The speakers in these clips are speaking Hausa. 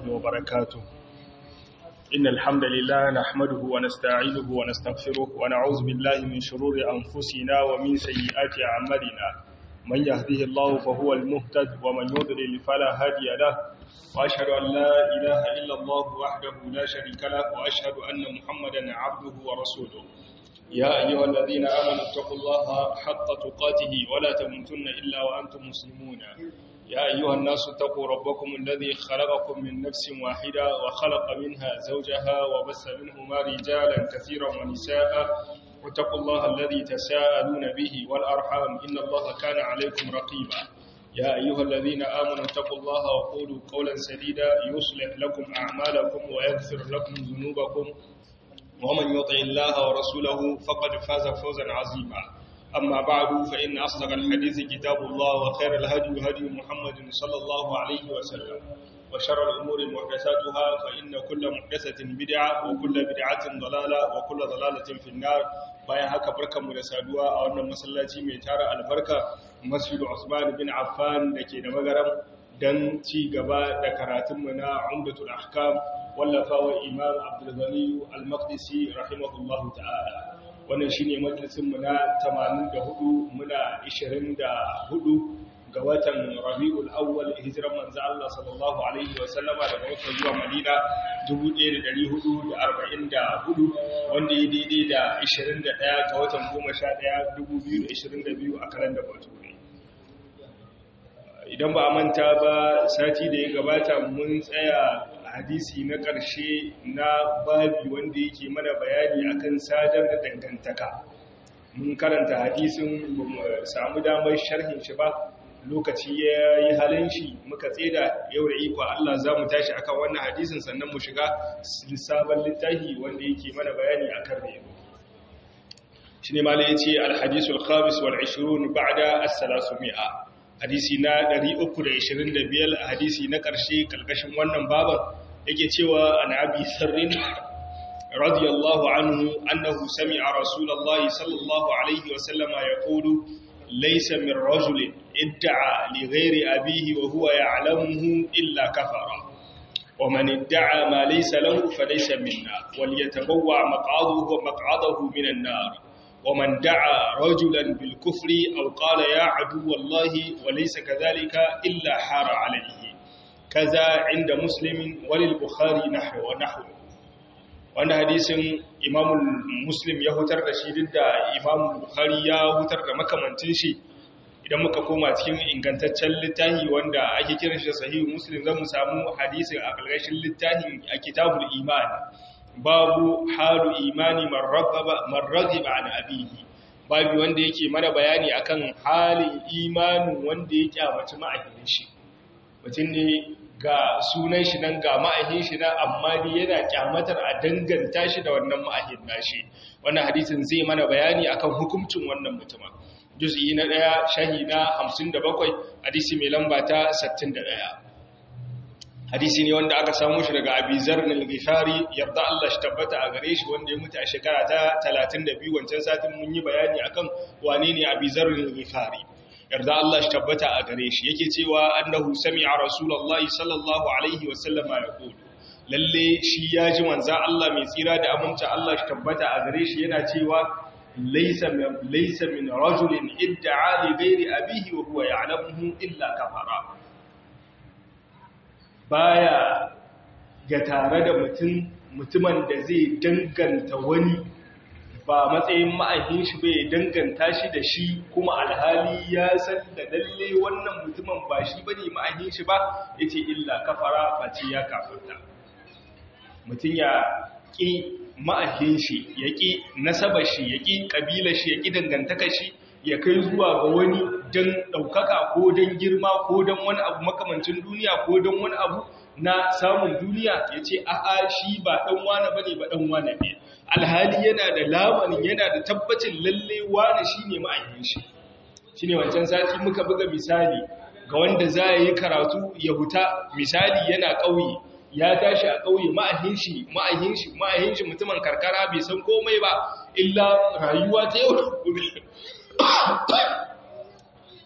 وبركاته إن الحمد لله نحمده ونستعينه ونستغفره ونعوذ بالله من شرور أنفسنا ومن سيئات أعمالنا من يهده الله فهو المهتد ومن يضلل فلا هادي له وأشهد أن لا إله إلا الله وحده لا شريك له وأشهد أن محمدا عبده ورسوله يا أيها الذين آمنوا اتقوا الله حق تقاته ولا تموتن إلا وأنتم مسلمون يا أيها الناس اتقوا ربكم الذي خلقكم من نفس واحدة وخلق منها زوجها وبث منهما رجالا كثيرا ونساء واتقوا الله الذي تساءلون به والأرحام إن الله كان عليكم رقيبا يا أيها الذين آمنوا اتقوا الله وقولوا قولا سديدا يصلح لكم أعمالكم ويغفر لكم ذنوبكم ومن يطع الله ورسوله فقد فاز فوزا عظيما أما بعد فإن أصدق الحديث كتاب الله وخير الهدي هدي محمد صلى الله عليه وسلم وشر الأمور محدثاتها فإن كل محدثة بدعة وكل بدعة ضلالة وكل ضلالة في النار bayan haka barkanmu da saduwa a wannan masallaci mai tara albarka masjidu Usman bin Affan dake da magaram dan ci gaba da karatunmu na Umdatul Ahkam wallafawa Imam Abdul Ghani Al-Maqdisi rahimahullahu ta'ala wannan shine majalisin mu na 84 muna 24 ga watan Rabiul Awwal hijiran manzo Allah sallallahu alaihi wa sallama daga Makka zuwa Madina 1444 wanda ya daidai da 21 ga watan 11 2022 a kalandar Bature idan ba a manta ba sati da ya gabata mun tsaya hadisi na ƙarshe na babi wanda yake mana bayani akan sadar da dangantaka mun karanta hadisin ba mu samu damar sharhin shi ba lokaci ya yi halin shi muka tseda yau da iko Allah za mu tashi akan wannan hadisin sannan mu shiga sabon littafi wanda yake mana bayani akan rayuwa shi ne malai ya ce alhadisul khamis wal 20 ba'da as-salasumia hadisi na 325 a hadisi na ƙarshe ƙarƙashin wannan baban yake cewa an abi sarrin radiyallahu anhu annahu sami'a rasulullahi sallallahu alaihi wa sallama yaqulu laysa min rajulin idda'a li ghairi abihi wa huwa ya'lamuhu illa kafara wa man idda'a ma laysa lahu falaysa minna wal yatabawwa maq'adahu maq'adahu minan nar ومن دعا رجلا بالكفر أو قال يا عدو الله وليس كذلك إلا حار عليه كذا عند مسلم وللبخاري نحو ونحو wanda hadisin imam muslim ya hutar da shi duk da imam bukhari ya hutar da makamantin shi idan muka koma cikin ingantaccen littafi wanda ake kiran shi sahihu muslim zamu samu hadisin a ƙarƙashin littafin a kitabul iman babu halu imani marragiba an abihi babu wanda yake mana bayani akan halin imanin wanda ya kyamaci ma'ahin shi mutum ne ga sunan shi nan ga ma'ahin shi nan amma dai yana kyamatar a danganta shi da wannan ma'ahin nashi wannan hadisin zai mana bayani akan hukuncin wannan mutumin juz'i na ɗaya shahi na 57 hadisi mai lamba ta 61 hadisi ne wanda aka samu shi daga abizar al-ghifari yarda Allah shi tabbata a gare shi wanda ya mutu a shekara ta 32 wancan satin mun yi bayani akan wane ne abizar al-ghifari yarda Allah shi tabbata a gare shi yake cewa annahu sami'a rasulullahi sallallahu alaihi wa sallama yaqulu lalle shi ya ji manzon Allah mai tsira da aminta Allah shi tabbata a gare shi yana cewa laysa laysa min rajulin idda'a li ghairi abihi wa huwa ya'lamuhu illa kafara baya ga tare da mutum mutumin da zai danganta wani ba matsayin ma'aikin shi bai danganta shi da shi kuma alhali ya san da lalle wannan mutumin ba shi bane ma'aikin shi ba yace illa kafara face ya kafirta mutum ya ƙi ma'aikin shi ya ƙi nasabar shi ya ƙi ƙabilar shi ya ƙi dangantaka shi ya kai zuwa ga wani don ɗaukaka ko don girma ko don wani abu makamancin duniya ko don wani abu na samun duniya ya ce a'a shi ba ɗan wane ba ne ba ɗan wane ne alhali yana da lamarin yana da tabbacin lalle wane shi ne ma'ayyin shi shi ne wancan sati muka buga misali ga wanda za a yi karatu ya huta misali yana ƙauye ya tashi a ƙauye ma'ahin shi ma'ahin shi ma'ahin shi mutumin karkara bai san komai ba illa rayuwa ta yau da gobe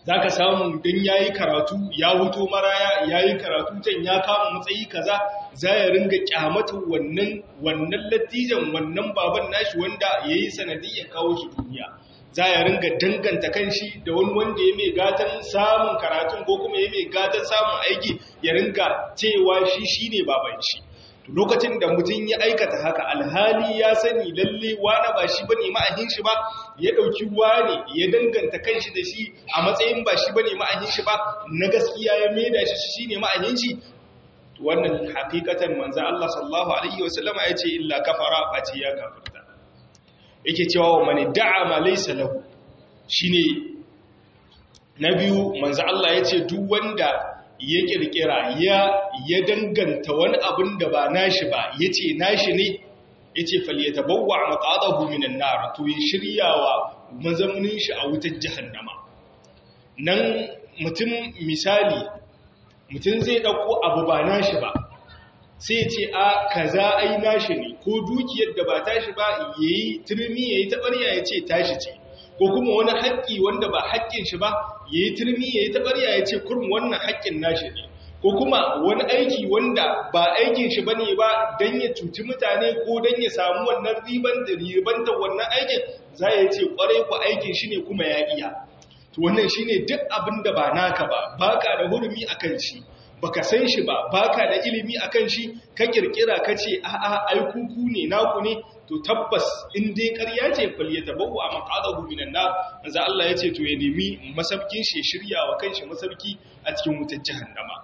za ka samu don ya yi karatu ya huto maraya ya yi karatu can ya kama matsayi kaza za ya ringa kyamata wannan wannan latijan wannan baban nashi wanda ya yi sanadiyyar kawo shi duniya za ya ringa danganta kanshi da wani wanda ya mai gatan samun karatun ko kuma ya mai gatan samun aiki ya ringa cewa shi shi ne baban shi lokacin da mutum ya aikata haka alhali ya sani lalle wane ba shi bane ma'ahin shi ba ya dauki wane ya danganta kanshi da shi a matsayin ba shi bane ma'ahin shi ba na gaskiya ya maida shi shine ma'ahin shi wannan hakikatan manzo Allah sallallahu alaihi wasallama yace illa kafara fati ya kafirta yake cewa wa man da'a ma laysa lahu shine na biyu manzo Allah yace duk wanda ya kirkira ya ya danganta wani abin da ba nashi ba yace nashi ne yace falyatabawwa maqadahu minan nar to ya shiryawa mazaunin shi a wutar jahannama nan mutum misali mutum zai dauko abu ba nashi ba sai ce a kaza ai nashi ne ko dukiyar da ba tashi ba yayi turmi yayi tabarya yace tashi ce ko kuma wani haƙƙi wanda ba haƙƙin shi ba ya yi turmi ya yi taɓarya ya ce kurum wannan haƙƙin nashi ne ko kuma wani aiki wanda ba aikin shi ba ne ba don ya cuci mutane ko don ya samu wannan ribanta wannan aikin za ya ce ƙwarai ku aikin shi ne kuma ya iya to wannan shi ne duk abin da ba naka ba baka da hurumi a kan shi baka san shi ba baka da ilimi a kan shi ka kirkira ka ce a'a ai kuku ne naku ne to tabbas in dai ƙarya ce falyata bawu a maqadahu minan nar manzo Allah yace to ya nemi masabkin shi shirya wa kanshi masabki a cikin wutar jahannama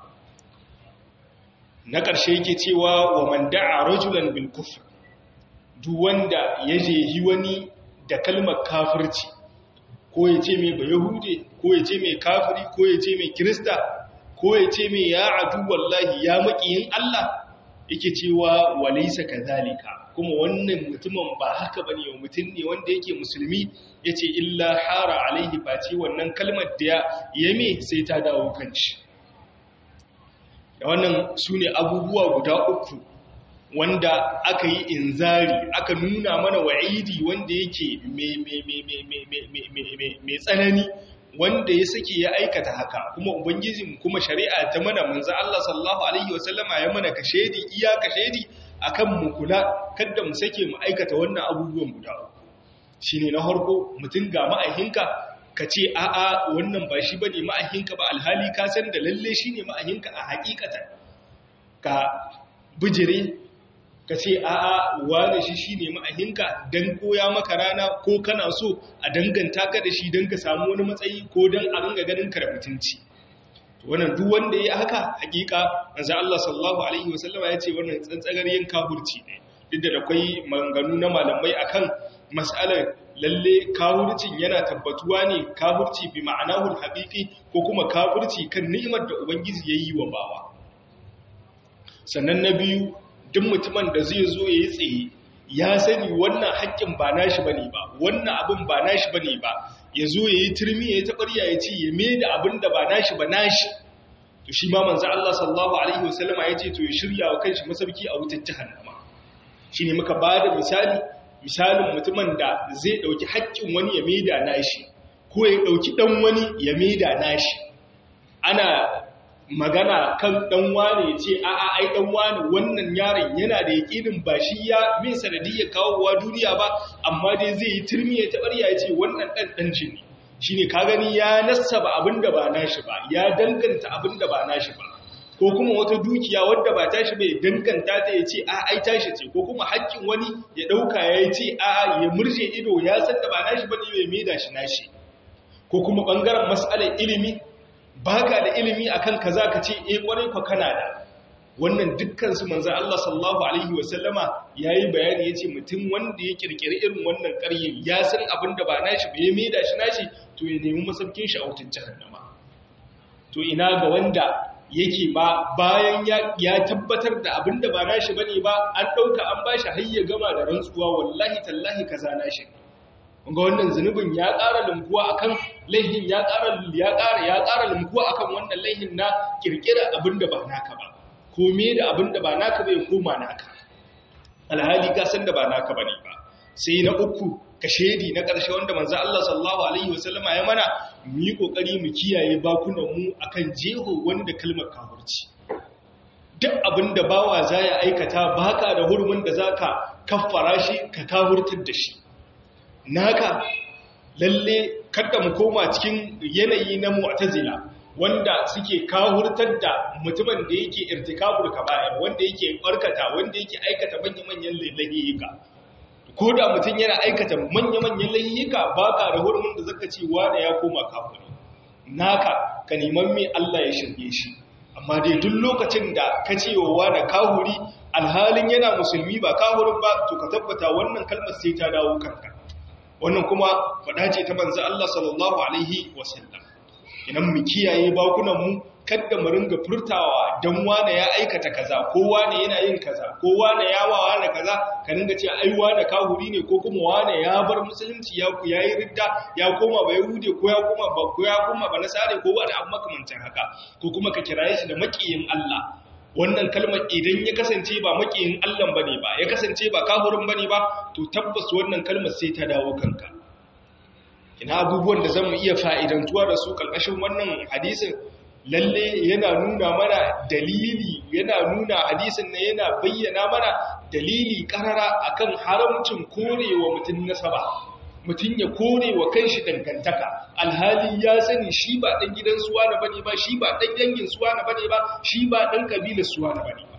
na ƙarshe yake cewa wa man da'a rajulan bil kufr duk wanda ya jehi wani da kalmar kafirci ko ya ce mai bayahude ko ya ce mai kafiri ko ya ce mai kirista ko ya ce mai ya adu wallahi ya maƙiyin Allah yake cewa walaysa kadhalika kuma wannan mutumin ba haka ba ne mutum ne wanda yake musulmi ya ce illa hara alaihi face wannan kalmar da ya yame sai ta dawo kanci da wannan su ne abubuwa guda uku wanda aka yi inzari aka nuna mana wa'idi wanda yake mai tsanani wanda ya sake ya aikata haka kuma ubangijin kuma shari'a ta mana manzo Allah sallallahu alaihi wasallama ya mana kashedi iya kashedi akan mu kula kada mu sake mu aikata wannan abubuwan guda shine na harko mutum ga ma'ahinka ka ce a'a wannan ba shi bane ma'ahinka ba alhali ka san da lalle shine ma'ahinka a hakikatan ka bijire ka ce a'a wane shi shine ma'ahinka dan koya maka rana ko kana so a danganta ka da shi dan ka samu wani matsayi ko dan a ringa ganin ka da mutunci wannan duk wanda ya haka hakika manzo Allah sallallahu alaihi wasallama ya ce wannan tsantsagar yin kafurci ne duk da akwai maganganu na malamai akan mas'alar lalle kafurcin yana tabbatuwa ne kafurci bi ma'anahu haqiqi ko kuma kafurci kan ni'imar da ubangiji yayi wa bawa sannan na biyu duk mutumin da zai zo yayi tsaye ya sani wannan haƙƙin ba nashi bane ba wannan abin ba nashi bane ba ya zo ya yi turmi ya yi taɓarya ya ce ya me da abin da ba nashi ba nashi to shi ma manzo Allah sallallahu alaihi wasallama ya ce to ya shirya wa kanshi masauki a wutar jahannama shi ne muka ba da misali misalin mutumin da zai ɗauki haƙƙin wani ya maida nashi ko ya ɗauki ɗan wani ya maida nashi ana magana kan ɗan wane ya ce a'a ai ɗan wane wannan yaron yana da yaƙinin ba shi ya min sanadiyar kawowa duniya ba amma dai zai yi turmi ya taɓarya ya ce wannan ɗan ɗan shi ne shi ne ka gani ya nassaba abin da ba nashi ba ya danganta abin da ba nashi ba ko kuma wata dukiya wadda ba tashi bai danganta ta ya ce a ai tashi ce ko kuma haƙƙin wani ya ɗauka ya ce a ya murje ido ya san da ba nashi ba ne bai maida shi nashi ko kuma ɓangaren mas'alar ilimi baka da ilimi akan kaza ka ce eh kwarai fa kana da wannan dukkan su manzo Allah sallallahu alaihi wasallama yayi bayani yace mutum wanda ya kirkiri irin wannan ƙarye ya san abin da ba nashi ba ya maida shi nashi to ya nemi masaukin shi a wutar jahannama to ina ga wanda yake ba bayan ya tabbatar da abin da ba nashi bane ba an dauka an bashi har ya gama da rantsuwa wallahi tallahi kaza nashi ga wannan zunubin ya ƙara lumkuwa akan laihin ya ƙara ya ƙara ya ƙara lumkuwa akan wannan laihin na kirkira abin da ba naka ba kome da abin da ba naka bai koma naka alhali ka san da ba naka bane ba sai na uku kashedi na ƙarshe wanda manzo Allah sallallahu alaihi wasallama ya mana mu yi kokari mu kiyaye bakunan mu akan jeho wani da kalmar kafirci duk abin da bawa za ya aikata baka da hurumin da zaka kaffara shi ka kafurtar da shi naka lalle kada mu koma cikin yanayi na mu'tazila wanda suke kawurtar da mutumin da yake irtikabul kaba'ir wanda yake barkata wanda yake aikata manya-manyan layyika ko da mutum yana aikata manya-manyan layyika baka da hurumin da zaka ce wanda ya koma kafiri naka ka neman me Allah ya shirye shi amma dai duk lokacin da ka ce wa wani kahuri alhalin yana musulmi ba kahurin ba to ka tabbata wannan kalmar sai ta dawo kanka wannan kuma faɗa ce ta manzo Allah sallallahu alaihi wasallam idan mu kiyaye bakunan mu kada mu ringa furtawa dan wane ya aikata kaza ko wane yana yin kaza ko wane ya wa wane kaza ka ringa ce ai wane kahuri ne ko kuma wane ya bar musulunci ya ku yayi ridda ya koma ba yahude ko ya koma ba ko ya koma ba nasare ko wani abu makamancin haka ko kuma ka kiraye shi da makiyin Allah wannan kalmar idan ya kasance ba makiyin Allah bane ba ya kasance ba kafirin bane ba to tabbas wannan kalmar sai ta dawo kanka ina abubuwan da zamu iya fa'idantuwa da su kalkashin wannan hadisin lalle yana nuna mana dalili yana nuna hadisin ne yana bayyana mana dalili karara akan haramcin korewa mutum nasaba mutum ya kore wa kanshi dangantaka alhali ya sani shi ba ɗan gidan suwa na bane ba shi ba ɗan dangin suwa na bane ba shi ba ɗan ƙabilar suwa na bane ba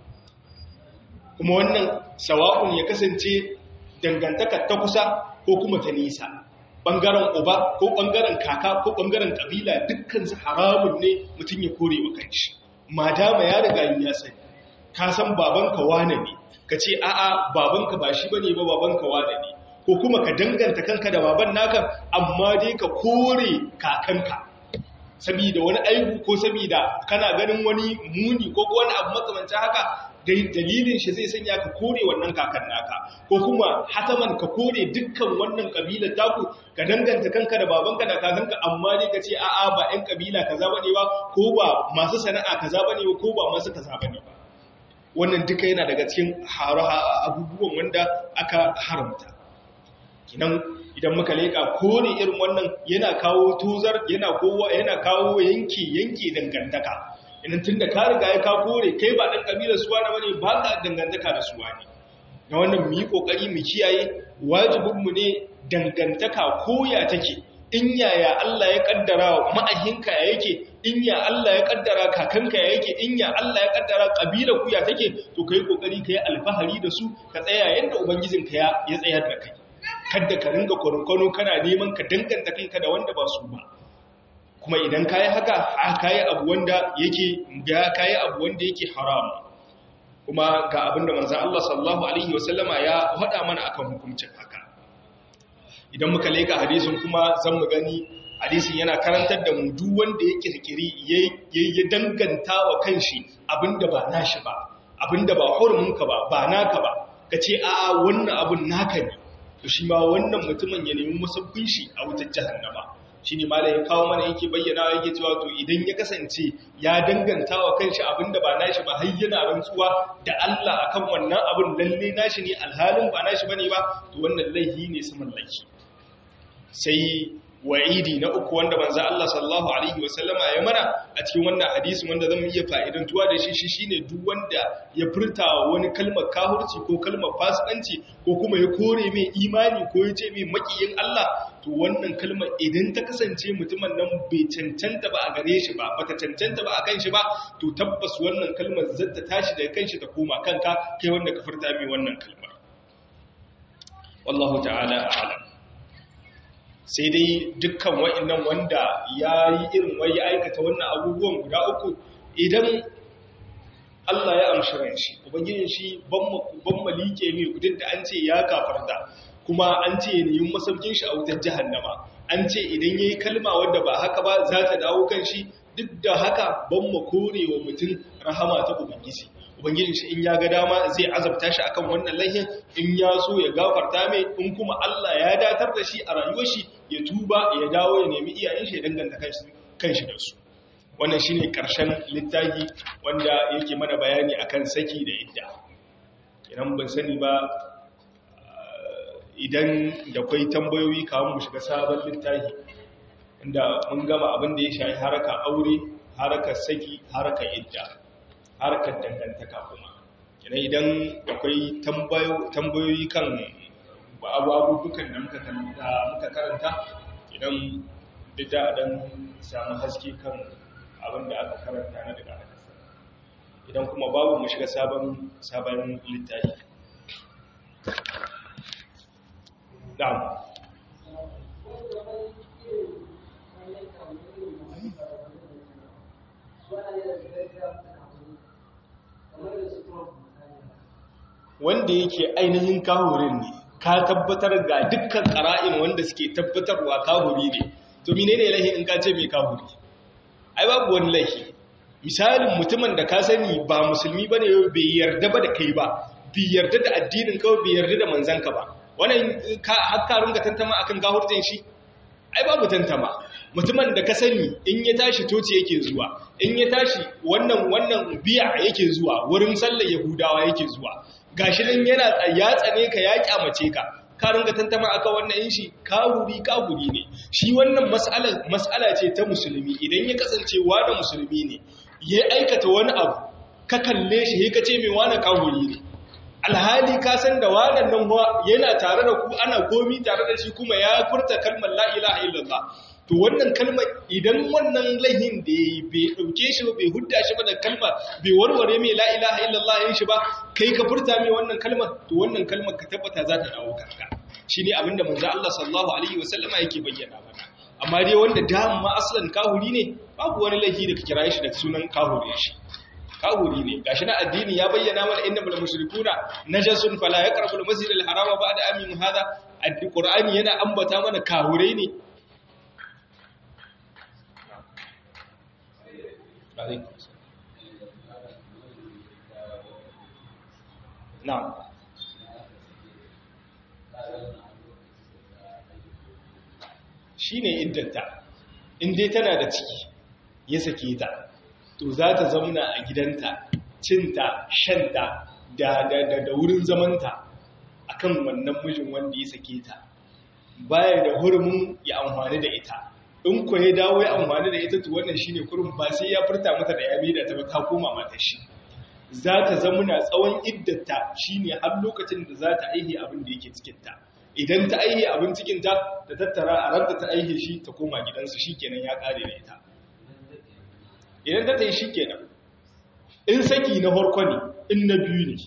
kuma wannan sawa'un ya kasance dangantaka ta kusa ko kuma ta nisa ɓangaren uba ko ɓangaren kaka ko ɓangaren ƙabila dukkansu haramun ne mutum ya kore wa kanshi madama ya riga ya sani ka san babanka wane ne ka ce a'a babanka ba shi bane ba babanka wane ne ko kuma ka danganta kanka da baban naka amma dai ka kore kakanka saboda wani aibu ko saboda kana ganin wani muni ko wani abu makamancin haka dai dalilin shi zai sanya ka kore wannan kakan naka ko kuma hataman ka kore dukkan wannan kabilar taku ka danganta kanka da babanka da kakanka amma dai ka ce a'a ba ɗan kabila kaza bane ba ko ba masu sana'a kaza bane ba ko ba masu kaza bane ba wannan duka yana daga cikin abubuwan wanda aka haramta kinan idan muka leka kore irin wannan yana kawo tuzar yana kowa yana kawo yanki yanki dangantaka idan tunda ka riga ya ka kore kai ba dan kabilar suwa na bane ba ka dangantaka da suwa ne na wannan mu yi kokari mu kiyaye wajibin mu ne dangantaka koya take in yaya Allah ya kaddara ma'ahinka ya yake in ya Allah ya kaddara kakanka ya yake in ya Allah ya kaddara kabila ku ya take to kai kokari kai alfahari da su ka tsaya yanda ubangijinka ya ya tsayar da kai kada ka ringa kwarkwano kana neman ka danganta kanka da wanda ba su ba kuma idan kayi haka kayi abu wanda yake ya kayi abu wanda yake haram kuma ga abin da manzon Allah sallallahu alaihi wasallama ya faɗa mana akan hukuncin haka idan muka leka hadisin kuma zan mu gani hadisin yana karantar da mu duk wanda ya kirkiri ya danganta wa kanshi abinda ba nashi ba abinda ba hurumunka ba ba naka ba kace a'a wannan abun naka ne to shi ma wannan mutumin ya nemi musabbin shi a wutar jahannama shi ne malai ya kawo mana yake bayyana yake cewa to idan ya kasance ya danganta wa kanshi abinda ba nashi ba har yana rantsuwa da Allah akan wannan abin lalle nashi ne alhalin ba nashi bane ba to wannan laihi ne su mallaki sai wa'idi na uku wanda manzo Allah sallallahu alaihi wasallama ya mana a cikin wannan hadisi wanda zan iya fa'idantuwa da shi shine duk wanda ya furta wani kalmar kahurci ko kalmar fasikanci ko kuma ya kore mai imani ko ya ce mai makiyin Allah to wannan kalmar idan ta kasance mutumin nan bai cancanta ba a gare shi ba bata cancanta ba a kan shi ba to tabbas wannan kalmar zata tashi daga kanshi ta koma kanka kai wanda ka furta mai wannan kalmar wallahu ta'ala a'lam sai dai dukkan wa'annan wanda ya yi irin wai ya aikata wannan abubuwan guda uku idan Allah ya amshi ran shi ubangijin shi ban malike mai duk da an ce ya kafarta kuma an ce ya nemi masaukin shi a wutar jahannama an ce idan yayi kalma wanda ba haka ba za ta dawo kan shi duk da haka ban mu kore wa mutum rahama ta ubangiji ubangijin shi in ya ga dama zai azabta shi akan wannan laihin in ya so ya gafarta mai in kuma Allah ya datar da shi a rayuwar shi ya tuba ya dawo ya nemi iyayen shi ya danganta kanshi da su wannan shine karshen littafi wanda yake mana bayani akan saki da idda idan ban sani ba idan da kwai tambayoyi kawo mu shiga sabon littafi inda mun gama abin da ya shafi haraka aure harakar saki harakar idda harakar dangantaka kuma kenan idan da kwai tambayoyi kan abubuwan da muka karanta idan da dan samu haske kan abin da aka karanta na daga hadisa idan kuma babu mu shiga sabon sabon littafi na'am wanda yake ainihin kahurin ne ka tabbatar ga dukkan ƙara'in wanda suke tabbatarwa kahuri ne to menene laihi in ka ce mai kahuri ai babu wani laihi misalin mutumin da ka sani ba musulmi bane bai yarda ba da kai ba bai yarda da addinin ka bai yarda da manzanka ba wannan har ka runga tantama akan kahurtin shi ai babu tantama mutumin da ka sani in ya tashi toci yake zuwa in ya tashi wannan wannan biya yake zuwa wurin sallar yahudawa yake zuwa gashi nan yana ya tsane ka ya kyamace ka ka ringa tantama aka wannan yin shi kahuri kahuri ne shi wannan mas'ala mas'ala ce ta musulmi idan ya kasance wani musulmi ne ya aikata wani abu ka kalle shi ka ce mai wani kahuri ne alhali ka san da wannan nan yana tare da ku ana komi tare da shi kuma ya furta kalmar la ilaha illallah to wannan kalmar idan wannan laihin da ya bai ɗauke shi ba bai hudda shi ba da kalmar bai warware mai la ilaha illallah yin shi ba kai ka furta mai wannan kalmar to wannan kalmar ka tabbata za ta dawo kanka shi ne abinda manzo Allah sallallahu alaihi wasallama yake bayyana mana amma dai wanda dama aslan kahuri ne babu wani laifi da ka kira shi da sunan kahuri shi kahuri ne gashi na addini ya bayyana mana innal mushrikuna najasun fala yaqrabu al-masjid al-harama ba'da amin hadha al-qur'ani yana ambata mana kahurai ne Na'am. Shi ne iddanta, in dai tana da ciki ya sake ta, to za ta zamna a gidanta, cinta, shanta, da, da, da, wurin zamanta a kan wannan mijin wanda ya sake ta, baya da hurumin ya amfani da ita. in ku ya dawo ya amfani da ita to wannan shine kurum ba sai ya furta mata da ya da ta ba ta koma mata shi za ta zamuna tsawon iddata shine har lokacin da za ta aihe abin da yake cikin ta idan ta aihe abin cikin ta ta tattara a ranta ta aihe shi ta koma gidansu shikenan ya kare da ita idan ta tayi shikenan in saki na farko ne in na biyu ne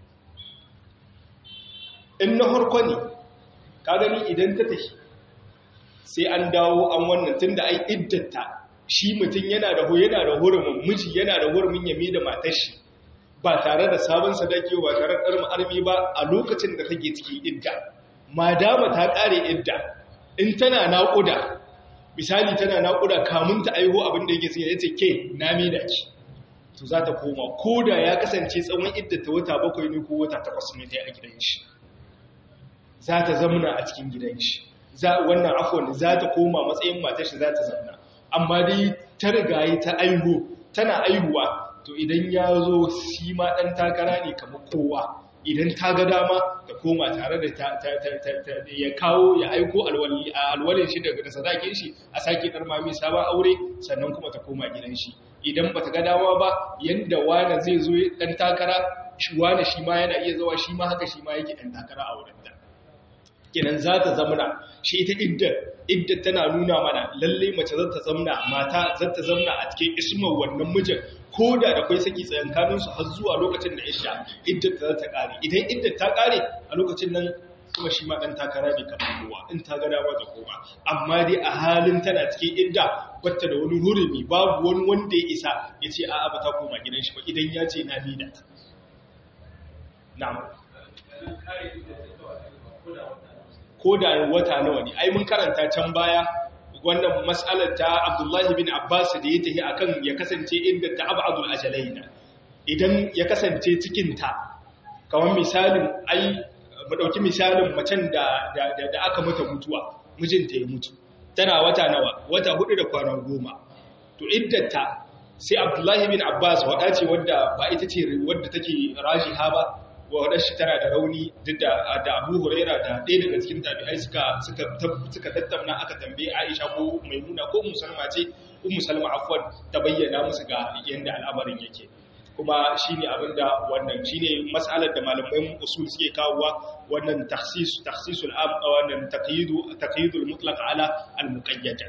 in na farko ne ka gani idan ta tafi sai an dawo an wannan tun da ai iddata shi mutum yana da yana da hurumin miji yana da hurumin yami da matar shi ba tare da sabon sadaki ba tare da ɗarmi armi ba a lokacin da take ciki idda madama ta ƙare idda in tana naƙuda misali tana naƙuda kamun ta aiho abin da yake tsaye yace ke na da ki to za ta koma ko da ya kasance tsawon idda ta wata bakwai ne ko wata takwas ne ta yi a gidan shi za ta zamana a cikin gidan shi wannan afon za ta koma matsayin matashi za ta zauna amma dai ta rigaye ta aihu tana aihuwa to idan ya zo shi ma ɗan takara ne kamar kowa idan ta ga dama ta koma tare da ya kawo ya aiko alwalin shi daga sadakin shi a sake ɗar mami sabon aure sannan kuma ta koma gidan shi idan ba ta ga dama ba yadda wane zai zo ɗan takara wane shi ma yana iya zawa shi ma haka shi ma yake ɗan takara a wurin da kenan za ta zamana shi ita iddar iddar tana nuna mana lalle mace za ta zamna mata za ta zamna a cikin ismar wannan mijin ko da da kwai saki tsayankanin su har zuwa lokacin da isha iddar ta za ta kare idan iddar ta kare a lokacin nan kuma shi ma dan takara ne kamar kowa in ta ga dama da kowa amma dai a halin tana cikin idda batta da wani hurumi babu wani wanda ya isa ya ce a'a ba ta koma gidan shi ba idan ya ce na bi da ta na'am ko da wata nawa ne ai mun karanta can baya wannan mas'alar ta Abdullahi bin Abbas da ya tafi akan ya kasance inda ta abadul ajalaina idan ya kasance cikin ta kamar misalin ai mu dauki misalin macen da da aka mata mutuwa mijinta ya mutu tana wata nawa wata hudu da kwana goma to iddata sai Abdullahi bin Abbas wada ce wadda ba ita ce wadda take rajiha ba wadda shi tana da rauni duk da da Abu Huraira da ɗaya daga cikin tabi'ai suka suka suka tattauna aka tambaye Aisha ko Maimuna ko Musalma ce Ummu Salma afwan ta bayyana musu ga yanda al'amarin yake kuma shine abinda wannan shine mas'alar da malaman usul suke kawowa wannan takhsis takhsisul am wannan taqyidu taqyidul mutlaq ala al muqayyad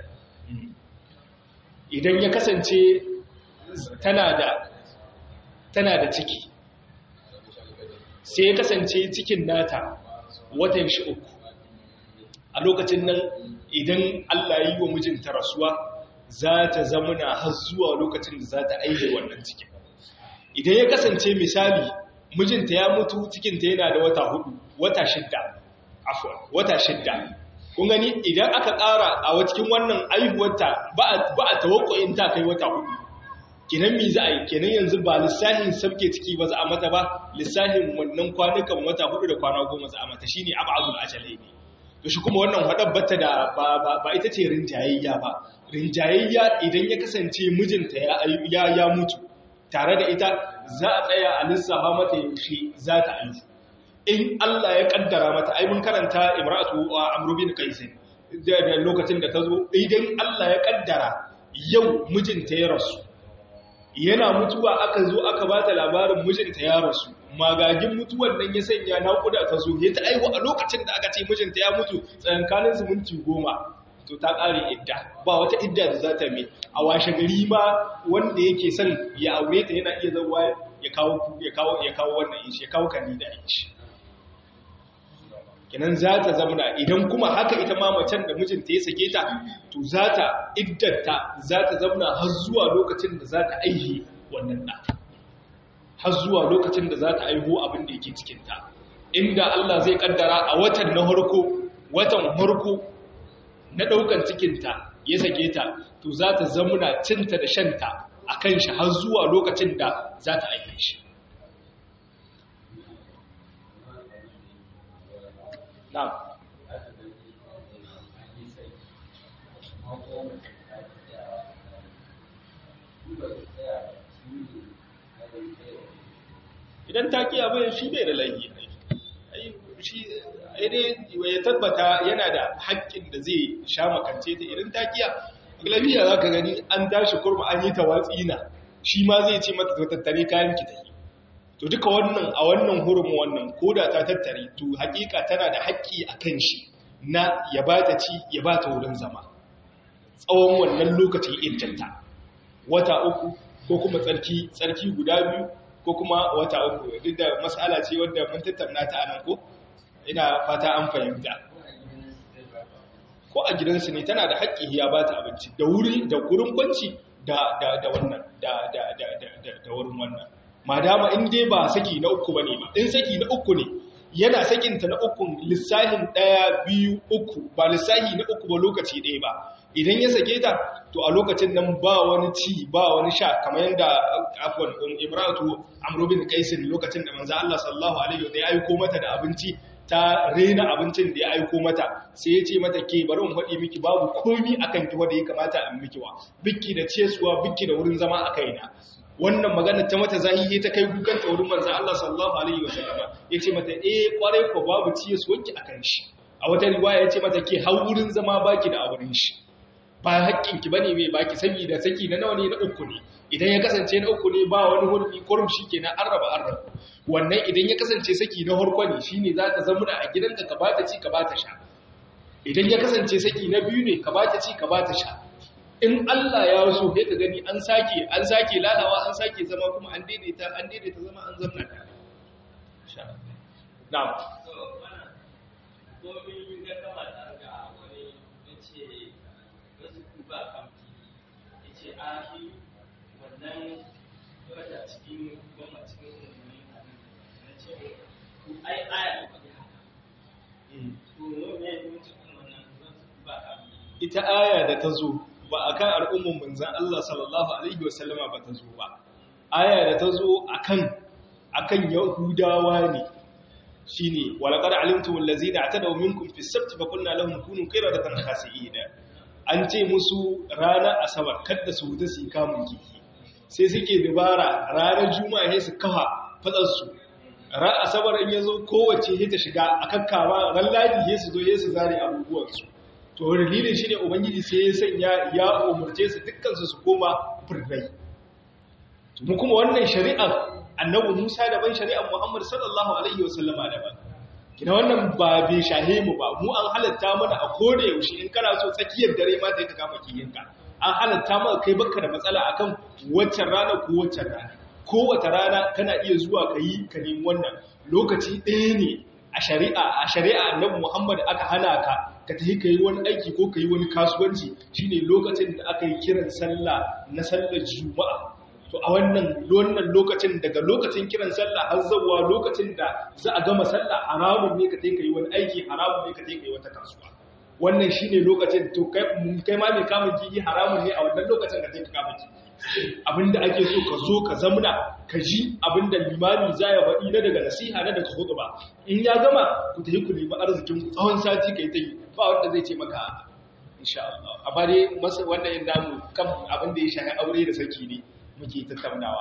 idan ya kasance tana da tana da ciki sai ya kasance cikin nata watan shi uku a lokacin nan idan Allah yi wa mijinta rasuwa za ta zamuna har zuwa lokacin da za ta aije wannan cikin idan ya kasance misali mijinta ya mutu cikinta yana da wata hudu wata shidda afwan wata shidda kun gani idan aka ƙara a cikin wannan aihuwarta ba a tawakkuin ta kai wata hudu kenan mi za a yi kenan yanzu ba lissahin sabke ciki ba za a mata ba lissahin wannan kwanukan wata hudu da kwana goma za a mata shine abadul ajalai ne to shi kuma wannan hadar bata da ba ita ce rinjayayya ba rinjayayya idan ya kasance mijinta ya ya mutu tare da ita za a tsaya a lissafa mata yaushe za ta aihu in Allah ya kaddara mata ai mun karanta imratu amru bin qais da lokacin da ta zo idan Allah ya kaddara yau mijinta ya rasu yana mutuwa aka zo aka ba ta labarin mijinta ya rasu magagin mutuwan nan ya sanya naƙuda ta zo ya ta aihu a lokacin da aka ce mijinta ya mutu tsayankanin su minti goma to ta ƙare idda ba wata idda da za ta mai a washe gari ma wanda yake son ya aure ta yana iya zauwa ya kawo ya kawo ya kawo wannan ishi ya kawo kani da ishi kenan za ta zamana idan kuma haka ita ma macen da mijinta ya sake ta to za ta iddanta za ta zamana har zuwa lokacin da za ta aihe wannan ɗa har zuwa lokacin da za ta aiho abin da yake cikinta inda Allah zai kaddara a watan na harko watan harko na ɗaukan cikinta ya sake ta to za ta zamana cinta da shanta a kan shi har zuwa lokacin da za ta aihe shi Na'am. Idan ta kiya bayan shi bai da laifi shi dai ya tabbata yana da haƙƙin da zai sha makance ta idan ta kiya lafiya za ka gani an tashi kurma an yi tawatsi na shi ma zai ce mata tattare kayan ki ta yi to duka wannan a wannan hurumin wannan koda ta tattare to hakika tana da haƙƙi a kan shi na ya ba ta ci ya ba ta wurin zama tsawon wannan lokacin intanta wata uku ko kuma tsarki tsarki guda biyu ko kuma wata uku duk da mas'ala ce wadda mun tattauna ta anan ko ina fata an fahimta ko a gidansu ne tana da haƙƙi ya ba ta abinci da wuri da gurin kwanci da da da wannan da da da da da wurin wannan madama in dai ba saki na uku bane ba in saki na uku ne yana sakinta na uku lissahin ɗaya biyu uku ba lissahi na uku ba lokaci ɗaya ba idan ya sake ta to a lokacin nan ba wani ci ba wani sha kamar yadda afwan imratu amru bin qais lokacin da manzo Allah sallallahu alaihi wa ya aiko mata da abinci ta rena abincin da ya aiko mata sai ya ce mata ke bari in faɗi miki babu komi akan ki wanda ya kamata a miki wa bikki da cesuwa bikki da wurin zama a kaina wannan magana ta mata zahihi ta kai kukan ta wurin manzo Allah sallallahu alaihi wa sallama yace mata eh kwarai ko babu cesuwanki akan shi a wata riwaya yace mata ke har wurin zama baki da auren shi ba haƙƙinki bane mai baki saboda saki na nawa ne na uku ne idan ya kasance na uku ne ba wani hurmi kurum shikenan an raba an raba wannan idan ya kasance saki na harko ne shine zaka zama a gidanka ka bata ci ka bata sha idan ya kasance saki na biyu ne ka bata ci ka bata sha in Allah ya so sai ka gani an sake an sake lalawa an sake zama kuma an daidaita an daidaita zama an zamna ta na'am wannan wata cikin goma cikin umarni na ce ai aya ba ta haka to yau ne mutum wannan ba ka ita aya da ta zo ba a kan al'umman manzan Allah sallallahu Alaihi wasallama ba ta zo ba aya da ta zo a kan yahudawa ne shi ne walakar alimtumun lazi da ta daumin kumfi sabti ba kunna lahun kunun kaira da tan kasi da an ce musu ranar asabar kadda su wuta su yi kamun kifi sai suke dubara ranar juma'a sai su kafa fatsarsu ran asabar in yazo kowace sai ta shiga akan kama ran ladi sai su zo sai su zare abubuwan su to dalilin shi ne ubangiji sai ya sanya ya umurce su dukkan su su koma furrai mu kuma wannan shari'ar annabi Musa daban shari'ar Muhammad sallallahu alaihi wasallama daban kina wannan ba bai shahe mu ba mu an halatta mana a koda yaushe in kana so tsakiyar dare ma da ka kama kiyinka an halatta maka kai baka da matsala akan waccan rana ko waccan rana kowace rana kana iya zuwa ka yi ka nemi wannan lokaci ɗaya ne a shari'a a shari'a annabi Muhammad aka hana ka ka tafi ka yi wani aiki ko ka yi wani kasuwanci shine lokacin da aka yi kiran sallah na sallar juma'a to a wannan wannan lokacin daga lokacin kiran sallah har zuwa lokacin da za a gama sallah haramun ne ka tafi ka yi wani aiki haramun ne ka tafi ka yi wata kasuwa wannan shine lokacin to kai kai ma mai kamun kiyi haramun ne a wannan lokacin ka tafi ka kama kiyi abinda ake so ka zo ka zamna ka ji abinda limami za ya faɗi na daga nasiha na daga hudu ba in ya gama ku tafi ku nemi arzikin ku tsawon sati kai ta yi ba wanda zai ce maka insha Allah amma dai masa wannan yin namu kan abin da ya shafi aure da saki ne muke tattaunawa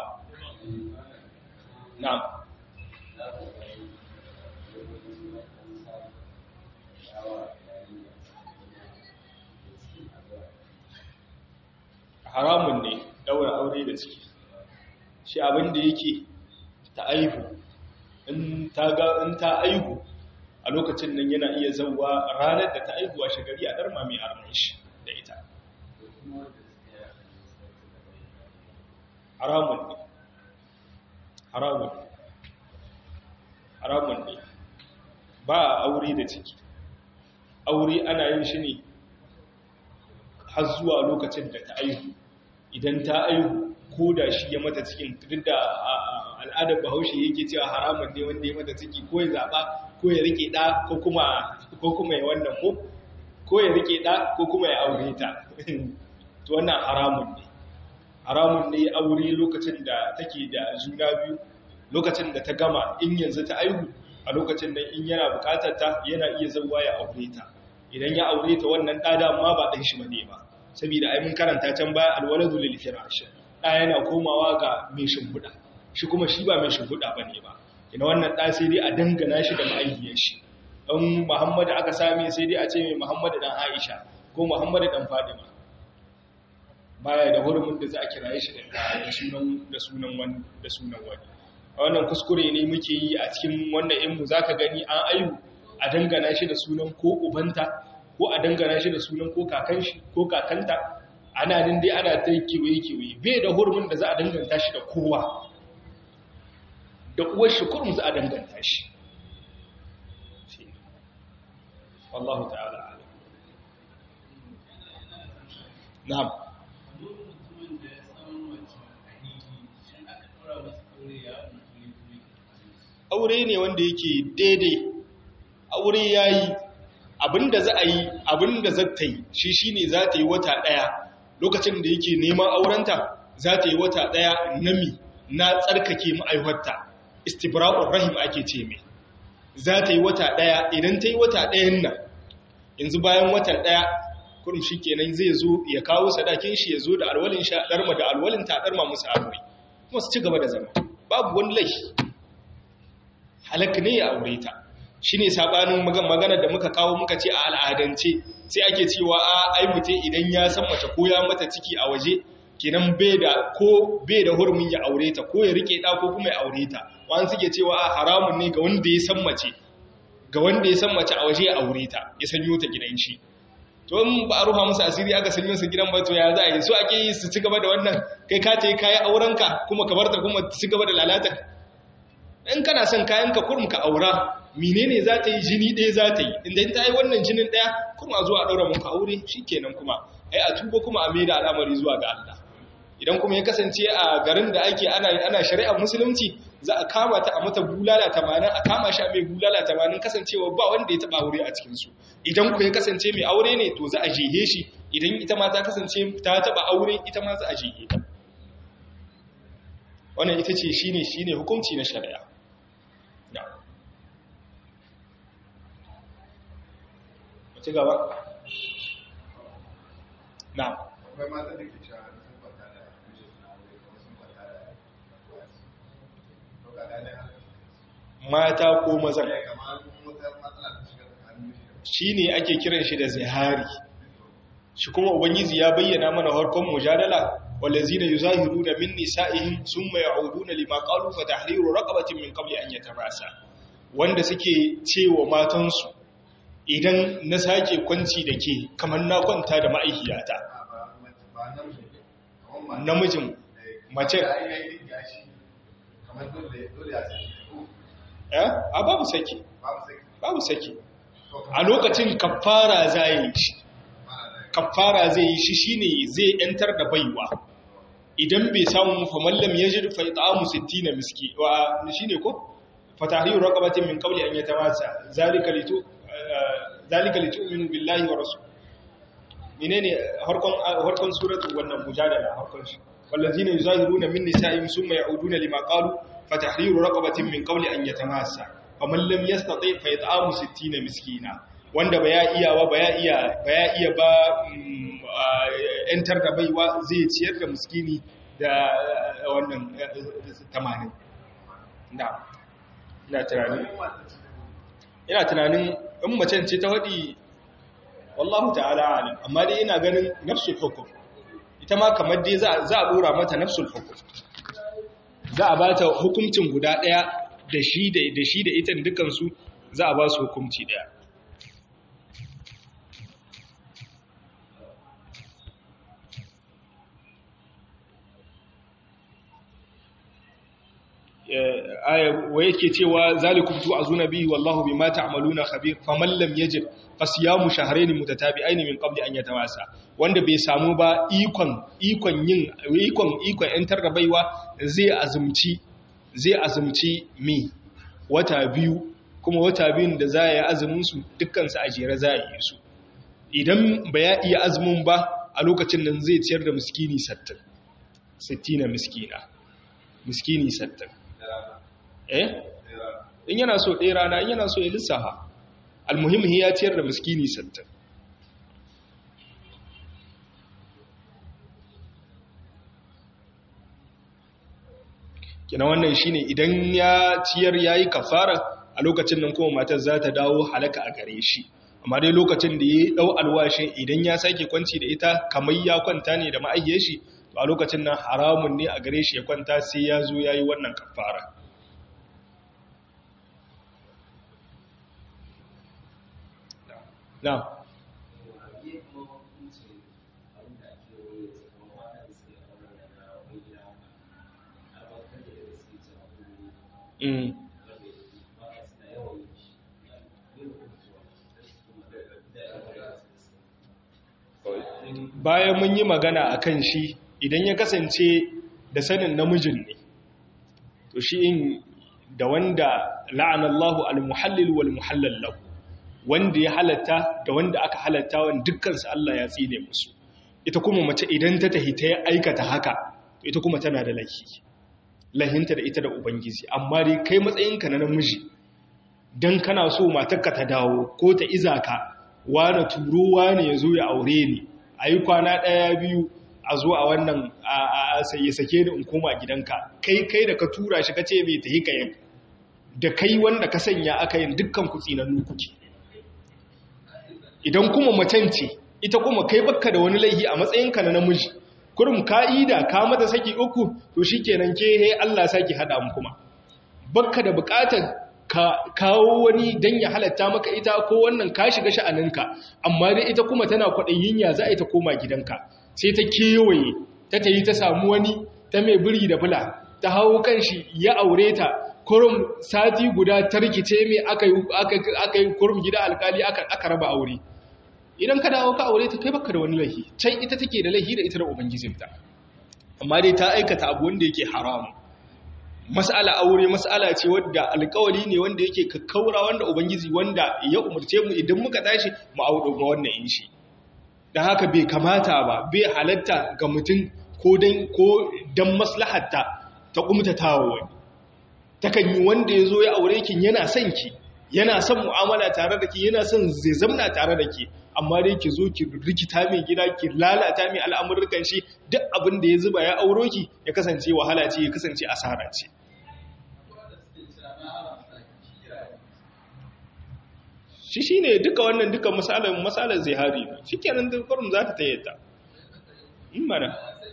na'am haramun ne daura aure da ciki shi abin da yake ta aihu in ta ga in ta aihu a lokacin nan yana iya zauwa ranar da ta aihu a shagari a darma mai arman shi da ita haramun ne haramun ne haramun ne ba a aure da ciki aure ana yin shi ne har zuwa lokacin da ta aihu idan ta aihu ko da shi ya mata cikin duk da al'adar bahaushe yake cewa haramun ne wanda ya mata ciki ko ya zaɓa ko ya rike ɗa ko kuma ya wannan ko ko ya rike ɗa ko kuma ya aure ta to wannan haramun ne haramun ne aure lokacin da take da juna biyu lokacin da ta gama in yanzu ta aihu a lokacin da in yana bukatar ta yana iya zauwa ya aure ta idan ya aure ta wannan ɗa dama ba ɗan shi ba ne ba saboda ai mun karanta can baya alwaladu lil firash ɗa yana komawa ga mai shimfiɗa shi kuma shi ba mai shimfiɗa bane ba ina wannan ɗa sai dai a dangana shi da ma'aikiyar shi dan Muhammad aka same sai dai a ce mai Muhammad dan Aisha ko Muhammad dan Fadima baya da hurumin da za a kiraye shi da sunan da sunan wani da sunan wani wannan kuskure ne muke yi a cikin wannan in mu zaka gani an ayu a dangana shi da sunan ko ubanta ko a dangana shi da sunan ko kakan shi ko kakanta ana nan dai ana ta kiwaye kiwaye bai da hurumin da za a danganta shi da kowa da uwar shi kurum za a danganta shi wallahu ta'ala alam na'am aure ne wanda yake daidai aure yayi abinda za a yi abinda za ta yi shi shine za ta yi wata daya lokacin da yake neman aurenta za ta yi wata daya nami na tsarkake ma'aihuwarta istibra'ur rahim ake ce mai za ta yi wata daya idan ta yi wata dayan nan yanzu bayan wata daya kurum shi kenan zai zo ya kawo sadakin shi ya zo da alwalin sha darma da alwalin ta darma musu aure kuma su ci gaba da zama babu wani laifi halak ne ya aure ta shi ne saɓanin magana da muka kawo muka ce a al'adance sai ake cewa a ai mutum idan ya san mace ko ya mata ciki a waje kenan bai da ko bai da hurumin ya aure ta ko ya rike ɗa ko kuma ya aure ta wani suke cewa a haramun ne ga wanda ya san mace ga wanda ya san mace a waje ya aure ta ya sanyo ta gidan shi to in ba a ruha musu asiri aka sanyo su gidan ba to ya za a yi so ake yi su ci gaba da wannan kai ka ce kayi aurenka kuma ka bar ta kuma ci gaba da lalata in kana son kayan ka kurum ka aura menene za ta yi jini ɗaya za ta yi inda ta yi wannan jinin ɗaya kuma zuwa ɗaura muka aure shi kenan kuma ai a tuba kuma a maida al'amari zuwa ga Allah idan kuma ya kasance a garin da ake ana ana shari'ar musulunci za a kama ta a mata bulala tamanin a kama shi a mai bulala tamanin kasancewa ba wanda ya taɓa aure a cikinsu idan ku ya kasance mai aure ne to za a jehe shi idan ita ma ta kasance ta taɓa aure ita ma za a jehe ta wannan ita ce shine shine hukunci na shari'a ci gaba na akwai mata da ke cewa sun kwanta da kushe suna wuri kuma sun kwanta da wasu to ga ɗaya haka mata ko mazan kamar wata matsala ta shiga tsakanin shi shi ne ake kiran shi da zihari shi kuma ubangiji ya bayyana mana harkon mujadala wallazina yuzahiruna min nisa'ihim summa ya'uduna lima qalu fa tahriru raqabatin min qabli an yatabasa wanda suke cewa matansu idan na sake kwanci da ke kamar na kwanta da ma'aikiyata ba ba namiji kamar namijin mace da ainihin gashi kamar dole dole a saki ko eh a babu saki babu sai babu saki to a lokacin kafara za yi shi mana da kafara zai yi shi shine zai yantar da baiwa idan bai samu fa mallam yajid fa it'amu 60 miski wa shine ko fa tahriru raqabatin min qabli an yatamassa zalika litu zalika litu'minu billahi wa rasul menene harkon harkon suratu wannan mujadala harkon shi wallazina yuzahiruna min nisa'ihim summa ya'uduna lima qalu fa tahriru raqabatin min qabli an yatamassa faman lam yastati fa it'amu 60 miskina wanda ba ya iya ba ba ya iya ba ya iya ba mm, a, yantar da baiwa zai ciyar da miskini da eh, wannan eh, 80 da ina tunanin ina tunanin in macen ce ta faɗi wallahu ta'ala alim amma dai ina ganin nafsul hukum ita ma kamar dai za za a dora mata nafsul hukum za a bata hukuncin guda daya da shi da da shi da ita dukan su za a ba su hukunci daya aya wa yake cewa zalikum tu'azuna bihi wallahu bima ta'maluna khabir faman lam yajid fasiyamu shahrayn mutatabi'ain min qabli an yatawasa wanda bai samu ba ikon ikon yin ikon ikon yantar da baiwa zai azumci zai azumci mi wata biyu kuma wata biyun da za ya yi azumin su dukkan su a jere za a yi su idan ba ya iya azumin ba a lokacin nan zai ciyar da miskini 60 60 miskina miskini 60 eh in yana so ɗaya rana in yana so ya lissafa almuhimmi ya ciyar da miskini sattin kina wannan shine idan ya ciyar yayi kafara a lokacin nan kuma matar za ta dawo halaka a gare shi amma dai lokacin da ya dau alwashin idan ya sake kwanci da ita kamar ya kwanta ne da ma'ayyar shi to a lokacin nan haramun ne a gare shi ya kwanta sai ya zo yayi wannan kafara na mm. bayan mun yi magana a kan shi idan ya kasance da sanin namijin ne to shi in da wanda la'anallahu al-muhallil wal muhallal lahu wanda ya halatta da wanda aka halatta wanda dukkansu Allah ya tsine musu ita kuma mace idan ta tahi ta aikata haka to ita kuma tana da laifi lahinta da ita da ubangiji amma dai kai matsayinka na namiji dan kana so matarka ta dawo ko ta iza ka wani turo wani ya zo ya aure ni a yi kwana ɗaya biyu a zo a wannan a ya sake ni in koma gidanka kai kai da ka tura shi ka ce mai ta hika yin da kai wanda ka sanya aka yin dukkan ku tsinannu kuke idan kuma macen ce ita kuma kai bakka da wani laihi a matsayinka na namiji kurum ka'ida ka mata saki uku to shikenan ke he Allah saki hada mu kuma bakka da bukatar ka kawo wani dan ya halatta maka ita ko wannan ka shiga sha'aninka amma dai ita kuma tana kwaɗayin ya za a yi ta koma gidanka sai ta kewaye ta tayi ta samu wani ta mai biri da bula ta hawo kanshi ya aure ta kurum sati guda ta rikice mai aka yi kurum gida alkali aka raba aure idan ka dawo ka aure ta kai baka da wani laihi can ita take da laihi da ita da ubangijinta amma dai ta aikata abu wanda yake haramu mas'ala aure mas'ala ce wadda alkawali ne wanda yake kakkaura wanda ubangiji wanda ya umarce mu idan muka tashi mu audo ga wannan in shi da haka bai kamata ba bai halatta ga mutum ko dan ko dan maslahatta ta kumtatawa wani takan yi wanda ya zo ya aure ki yana son ki yana son mu'amala tare da ki yana son zai zamna tare da ki amma dai ki zo ki rikita mai gida ki lalata mai al'amurkan shi duk abin da ya zuba ya auro ki ya kasance wahala ce ya kasance asara ce shi shine duka wannan duka masalan masalan zihari ne shikenan da kurum za ta tayyata in mana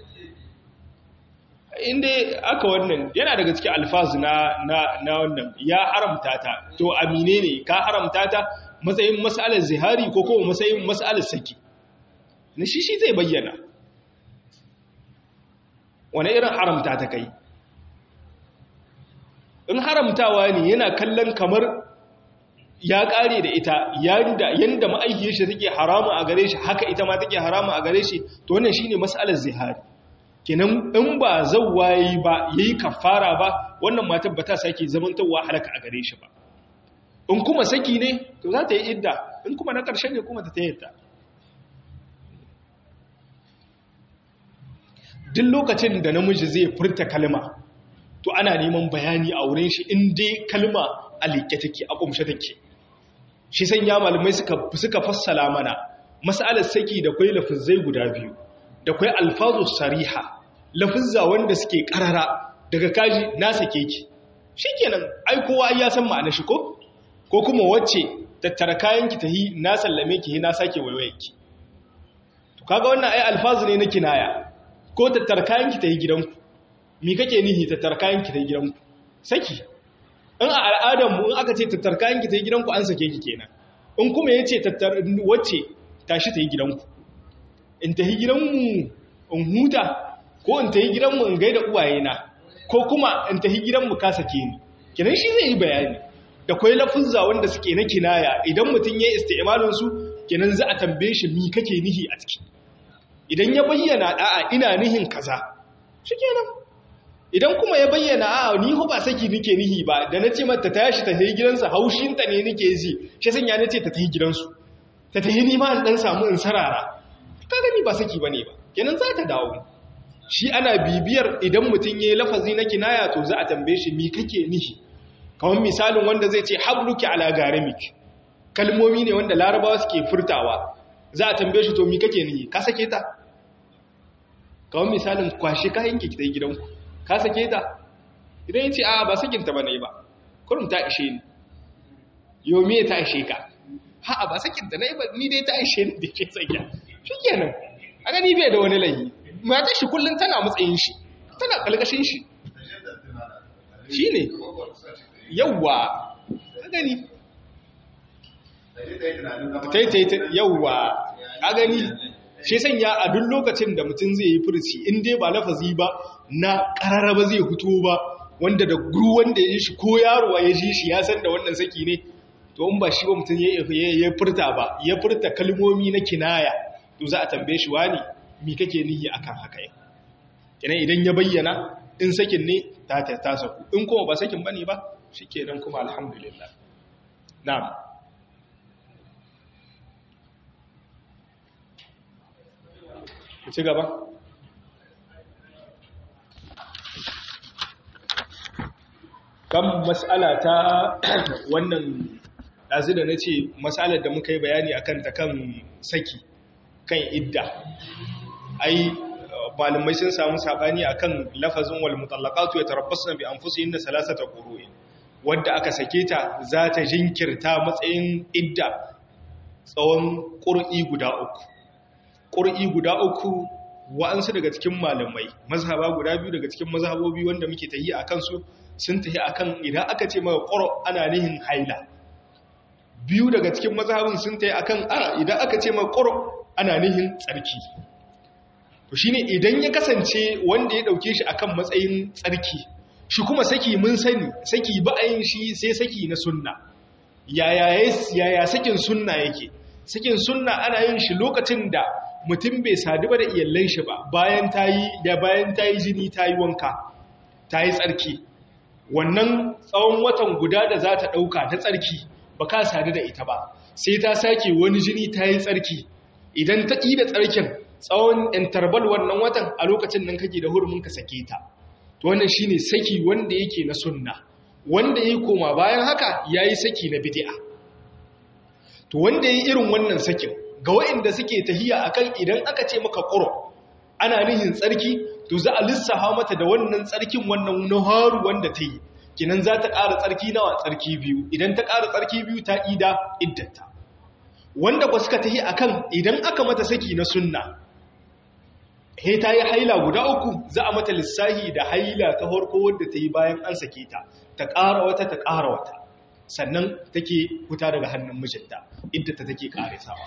inda aka wannan yana daga cikin alfazu na na na wannan ya haramta ta to amine ne ka haramta ta matsayin masalar zihari ko kuma matsayin masalar saki na shi shi zai bayyana wani irin haramta ta kai in haramtawa ne yana kallon kamar ya kare da ita yanda yanda ma'aikiyar shi take haramu a gare shi haka ita ma take haramu a gare shi to wannan shine masalar zihari kenan in ba zawwayi ba yayi kafara ba wannan matar ba ta sake zamantawa halaka a gare shi ba in kuma saki ne to za ta yi idda in kuma na ƙarshe ne kuma ta tayyata duk lokacin da namiji zai furta kalma to ana neman bayani a wurin shi in dai kalma a liƙe take a ƙumshe take shi sanya malamai suka suka fassala mana mas'alar saki da kwai lafizai guda biyu da kwai alfazu sariha lafizza wanda suke karara daga kaji na sake ki shikenan ai kowa ya san ma'anar shi ko ko kuma wacce tattara kayan ki tahi na sallame ki na sake waiwaye ki to kaga wannan ai alfazu ne na kinaya ko tattara kayan ki tahi gidanku me kake nihi tattara kayan ki tahi gidanku saki in a al'adar mu in aka ce tattara kayan ki tahi gidanku an sake ki kenan in kuma yace tattara wacce tashi tahi gidanku in tahi gidanmu in huta ko in tahi gidanmu in gaida uwayena ko kuma in tahi gidanmu ka sake ni kenan shi zai yi bayani da kwai lafuzza wanda suke na kinaya idan mutum ya isti'malin su kenan za a tambaye shi mi kake nihi a ciki idan ya bayyana da'a ina nihin kaza shikenan idan kuma ya bayyana a ni ho ba saki nike nihi ba da nace mata ta tashi ta tafi gidansa haushin ta ne nike ji shi sanya nace ta tafi gidansu ta tafi ni ma in dan samu in sarara kaga ni ba saki bane ba kenan za ta dawo shi ana bibiyar idan mutum yayi lafazi na kinaya to za a tambaye shi mi kake nihi kamar misalin wanda zai ce habluki ala garamik kalmomi ne wanda larabawa suke furtawa za a tambaye shi to mi kake nihi ka sake ta kamar misalin kwashe kayan ki gidan gidanku ka sake ta idan yace a ba sakin ta bane ba kurum ta ishe ni yo me ta ishe ka ha ba sakin ta ne ba ni dai ta ishe ni da ke tsakiya shikenan a gani bai da wani layi mata shi kullun tana matsayin shi tana kalkashin shi shine yawwa a gani taitaita yawwa a gani shi sanya a duk lokacin da mutum zai yi furci in dai ba lafazi ba na kararraba zai fito ba wanda da guru wanda ya shi ko yarowa ya ji shi ya san da wannan saki ne to in ba shi ba mutum ya furta ba ya furta kalmomi na kinaya to za a tambaye shi wani mi kake nihi akan haka ya kenan idan ya bayyana in sakin ne ta ta saku in kuma ba sakin bane ba shikenan kuma alhamdulillah na'am ku ci gaba kan mas'ala ta wannan ɗazu da na ce matsalar da muka yi bayani a kanta kan saki kan idda ai malamai sun samu saɓani a kan lafazin wal mutallaqatu ya tarabbasu bi anfusihin da salasata qurui wadda aka sake ta za ta jinkirta matsayin idda tsawon ƙur'i guda uku ƙur'i guda uku wa'ansu daga cikin malamai mazhaba guda biyu daga cikin mazhabobi wanda muke tahi a kansu sun tahi akan idan aka ce maka ƙuro ana nihin haila biyu daga cikin mazhabin sun tahi akan a idan aka ce maka ƙuro ana nihin tsarki to shine idan ya kasance wanda ya dauke shi akan matsayin tsarki shi kuma saki mun sani saki ba a yin shi sai saki na sunna yaya yaya sakin sunna yake sakin sunna ana yin shi lokacin da mutum bai sadu ba da iyallan shi ba bayan tayi da bayan tayi jini tayi wanka tayi tsarki wannan tsawon watan guda da za ta dauka ta tsarki ba ka sadu da ita ba sai ta sake wani jini tayi tsarki idan ta yi da tsarkin tsawon interval wannan watan a lokacin nan kake da hurumin ka sake ta to wannan shine saki wanda yake na sunna wanda yake koma bayan haka yayi saki na bid'a to wanda yayi irin wannan sakin ga waɗanda suke tahiya akan idan aka ce maka qur ana nihin tsarki to za a lissafa mata da wannan tsarkin wannan naharu wanda ta yi kinan za ta ƙara tsarki nawa tsarki biyu idan ta ƙara tsarki biyu ta ida iddata wanda ba suka tahi akan idan aka mata saki na sunna he ta yi haila guda uku za a mata lissahi da haila ta harko wadda ta yi bayan an sake ta ta ƙara wata ta ƙara wata sannan take huta daga hannun mijinta inda ta take ƙarisawa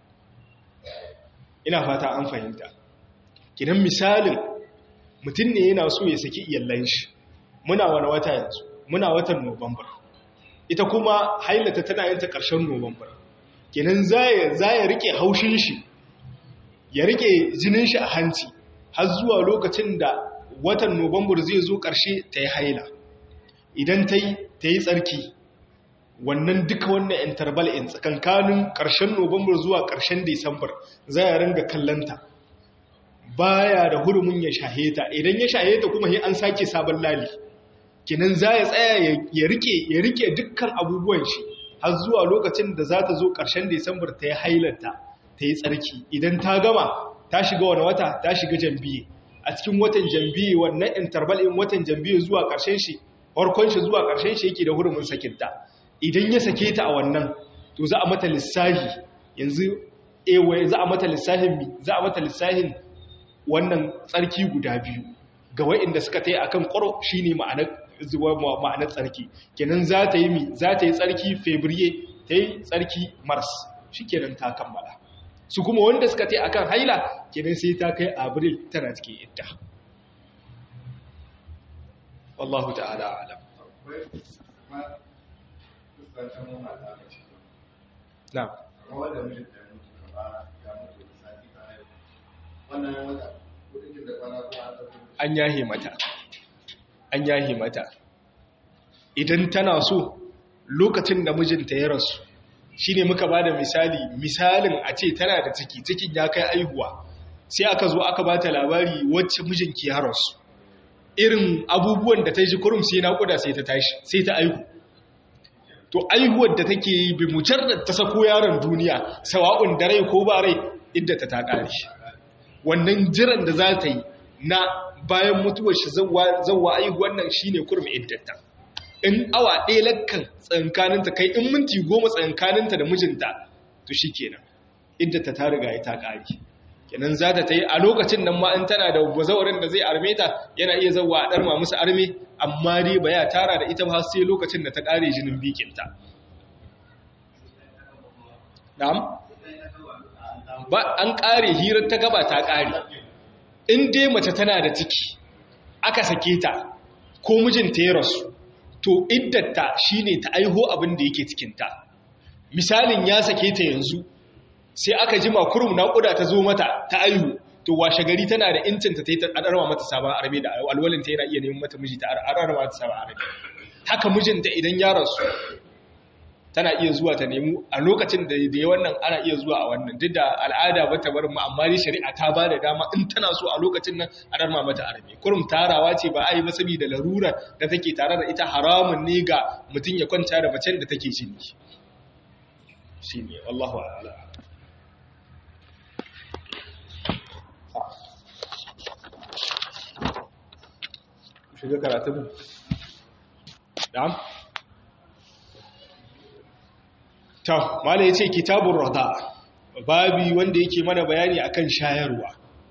ina fata an fahimta kidan misalin mutum ne yana so ya saki iyallan shi muna wani wata yanzu muna watan nuwambar ita kuma hailata tana yin ta ƙarshen nuwambar kinan za ya rike haushin shi ya rike jinin shi a hanci har zuwa lokacin da watan nuwambar zai zo ƙarshe ta yi haila idan ta yi tsarki wannan duka wannan interval in tsakankanin ƙarshen Nuwambar zuwa ƙarshen Disambar za ya ringa kallanta baya da hurumin ya shaheta idan ya shaheta kuma sai an sake sabon lali kinan za ya tsaya ya rike ya rike dukkan abubuwan shi har zuwa lokacin da za ta zo ƙarshen Disambar ta yi hailanta ta yi tsarki idan ta gama ta shiga wani wata ta shiga jambiye a cikin watan jambiye wannan interval in watan jambiye zuwa ƙarshen shi farkon shi zuwa ƙarshen shi yake da hurumin sakinta idan ya sake ta a wannan to za a mata lissahi yanzu ewa za a mata lissahin mi za a mata lissahin wannan tsarki guda biyu ga wa'inda suka ta yi akan ƙwaro shine ma'anar ma'anar tsarki kenan za ta yi mi za ta yi tsarki fevrier ta yi tsarki mars shikenan ta kammala su kuma wanda suka ta yi akan haila kenan sai ta kai abril tana cikin idda wallahu ta'ala alam na an yahe mata an yahe mata idan tana so lokacin da mijinta ya rasu shi ne muka ba da misali misalin a ce tana da ciki cikin ya kai aihuwa sai aka zo aka ba ta labari wacce mijinki ya rasu irin abubuwan da ta ji kurum sai naƙuda sai ta tashi sai ta aihu to aihuwar da take yi bi mujarrad ta sako yaron duniya sawa'un da rai ko ba rai idda ta ta kare wannan jiran da za ta yi na bayan mutuwar shi zawwa aihuwar nan shine kurmi iddata in awa ɗaya lakkan tsankaninta kai in minti goma tsankaninta da mijinta to shi kenan iddata ta riga ya ta kare kenan za ta yi a lokacin nan ma in tana da bazawarin da zai arme ta yana iya zawwa a ɗarma musu arme amma dai ba ya tara da ita ba sai lokacin da ta ƙare jinin bikinta na'am ba an ƙare hirar ta gaba ta ƙare in dai mace tana da ciki aka sake ta ko mijinta ya rasu to iddata shine ta aiho abin da yake cikinta misalin ya sake ta yanzu sai aka ji makurum naƙuda ta zo mata ta aihu to washe gari tana da incinta ta yi adarwa mata sabon arabe da alwalinta yana iya neman mata miji ta adarwa mata sabon arabe haka mijinta idan ya rasu tana iya zuwa ta nemu a lokacin da ya wannan ana iya zuwa a wannan duk da al'ada ba ta bar mu amma dai shari'a ta ba da dama in tana so a lokacin nan a darma mata arabe kurum tarawa ce ba a yi ba saboda larura da take tare da ita haramun ne ga mutum ya kwanta da macen da take jini shine wallahu a'lam shiga karatun na'am ta mala yace kitabur rada babi wanda yake mana bayani akan shayarwa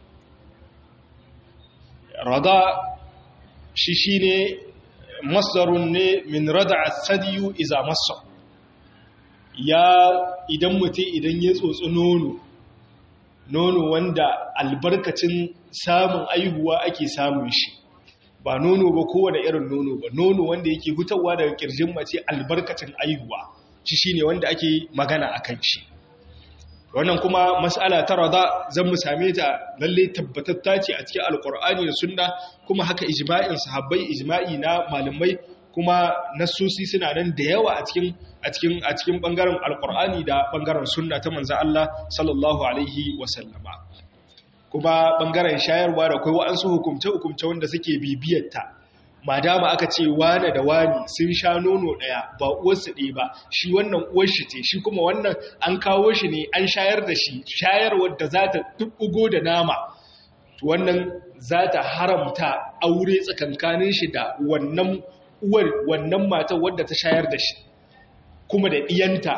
rada shi shine masdarun ne min rada'a sadiyu iza massa ya idan mutum idan ya tsotsi nono nono wanda albarkacin samun aihuwa ake samun shi ba nono ba kowane irin nono ba nono wanda yake hutawa daga kirjin mace albarkacin aihuwa shi shine wanda ake magana akan shi wannan kuma mas'ala ta rada zan mu same ta lalle tabbatatta ce a cikin alkur'ani da sunna kuma haka ijma'in sahabbai ijma'i na malamai kuma nassosi suna nan da yawa a cikin a cikin a cikin bangaren alkur'ani da bangaren sunna ta manzo Allah sallallahu alaihi wasallama kuma bangaren shayarwa da kai wa'ansu hukumce-hukumce wanda suke bibiyarta madama aka ce wane da wani sun sha nono ɗaya ba uwarsu ɗaya ba shi wannan uwar shi ce shi kuma wannan an kawo shi ne an shayar da shi shayarwar da za ta tubbugo da nama wannan za ta haramta aure tsakankanin shi da wannan uwar wannan matar wadda ta shayar da shi kuma da ɗiyanta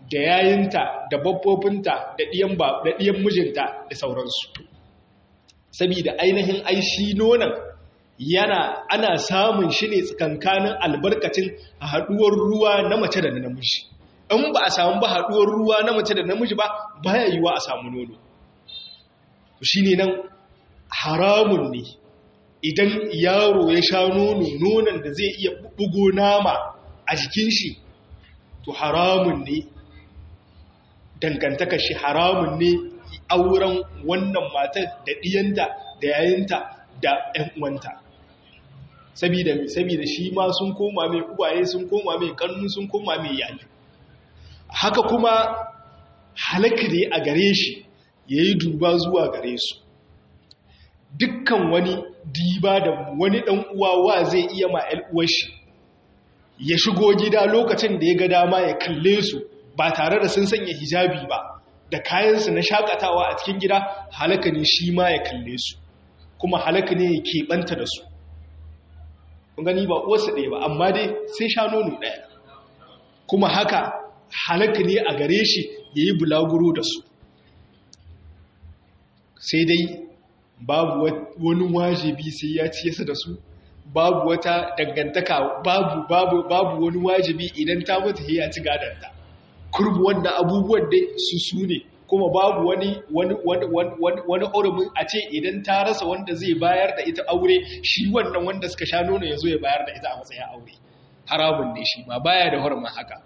da yayinta da babbofinta da ɗiyan da ɗiyan mijinta da sauransu saboda ainihin ai shi nonon yana ana samun shi ne tsakankanin albarkacin haɗuwar ruwa na mace da na namiji in ba a samu ba haɗuwar ruwa na mace da namiji ba baya yiwa a samu nono shi ne nan haramun ne idan yaro ya sha nono nonon da zai iya bugo nama a jikin shi to haramun ne dangantakar shi haramun ne auren wannan matar da ɗiyanta da yayinta da ‘yan uwanta sabida sabida shi ma sun koma mai uwaye sun koma mai kannu sun koma mai yayi haka kuma halaka ne a gare shi ya yi duba zuwa gare su dukkan wani diba da wani ɗan uwa wa zai iya ma uwar shi ya shigo gida lokacin da ya ga dama ya kalle su ba tare da sun sanya hijabi ba da kayansu na shakatawa a cikin gida halaka ne shi ma ya kalle su kuma halaka ne ya keɓanta da su kun gani ba uwarsa ɗaya ba amma dai sai sha nono ɗaya kuma haka halaka ne a gare shi ya yi bulaguro da su sai dai babu wani wajibi sai ya ciyasa da su babu wata dangantaka babu babu babu wani wajibi idan ta mutu ya ci gadanta kurbu wannan abubuwan dai su su ne kuma babu wani wani wani wani hurumin a ce idan ta rasa wanda zai bayar da ita aure shi wannan wanda suka sha nono ya zo ya bayar da ita a matsayin aure haramun ne shi ba baya da hurumin haka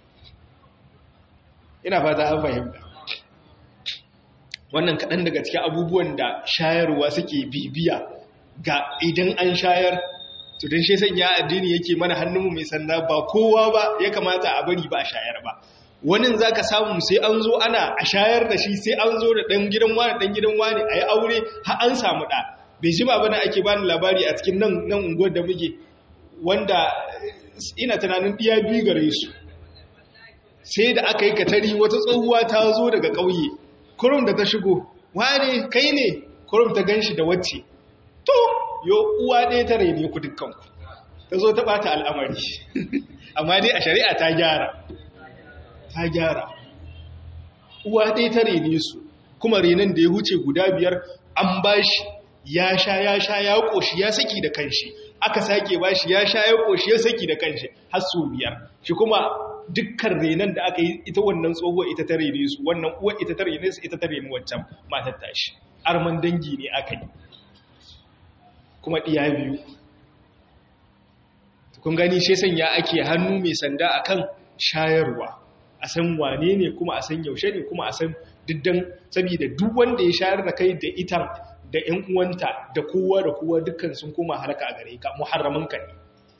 ina fata an fahimta wannan kaɗan daga cikin abubuwan da shayarwa suke bibiya ga idan an shayar to don shi sanya addini yake mana hannunmu mai sanda ba kowa ba ya kamata a bari ba a shayar ba wani za ka samu sai an zo ana a shayar da shi sai an zo da ɗan gidan wani ɗan gidan wani a yi aure har an samu ɗa bai ji ba bana ake bani labari a cikin nan nan unguwar da muke wanda ina tunanin ɗiya biyu gare su sai da aka yi katari wata tsohuwa ta zo daga ƙauye kurum da ta shigo wane kai ne kurum ta gan shi da wacce to yo uwa ɗaya ta raine ku dukkanku ta zo ta ɓata al'amari amma dai a shari'a ta gyara ta gyara uwa ɗaya ta raine su kuma renon da ya huce guda biyar an ba shi ya sha ya sha ya ƙoshi ya saki da kanshi aka sake ba shi ya sha ya ƙoshi ya saki da kanshi har su biyar shi kuma dukkan renon da aka yi ita wannan tsohuwa ita ta rene su wannan uwa ita ta rene su ita ta rene wancan matar tashi arman dangi ne aka yi kuma ɗiya biyu kun gani shi sanya ake hannu mai sanda akan shayarwa a san wane ne kuma a san yaushe ne kuma a san diddan saboda duk wanda ya shayar da kai da ita da ƴan uwanta da kowa da kowa dukkan sun koma haraka a gare ka muharraman ka ne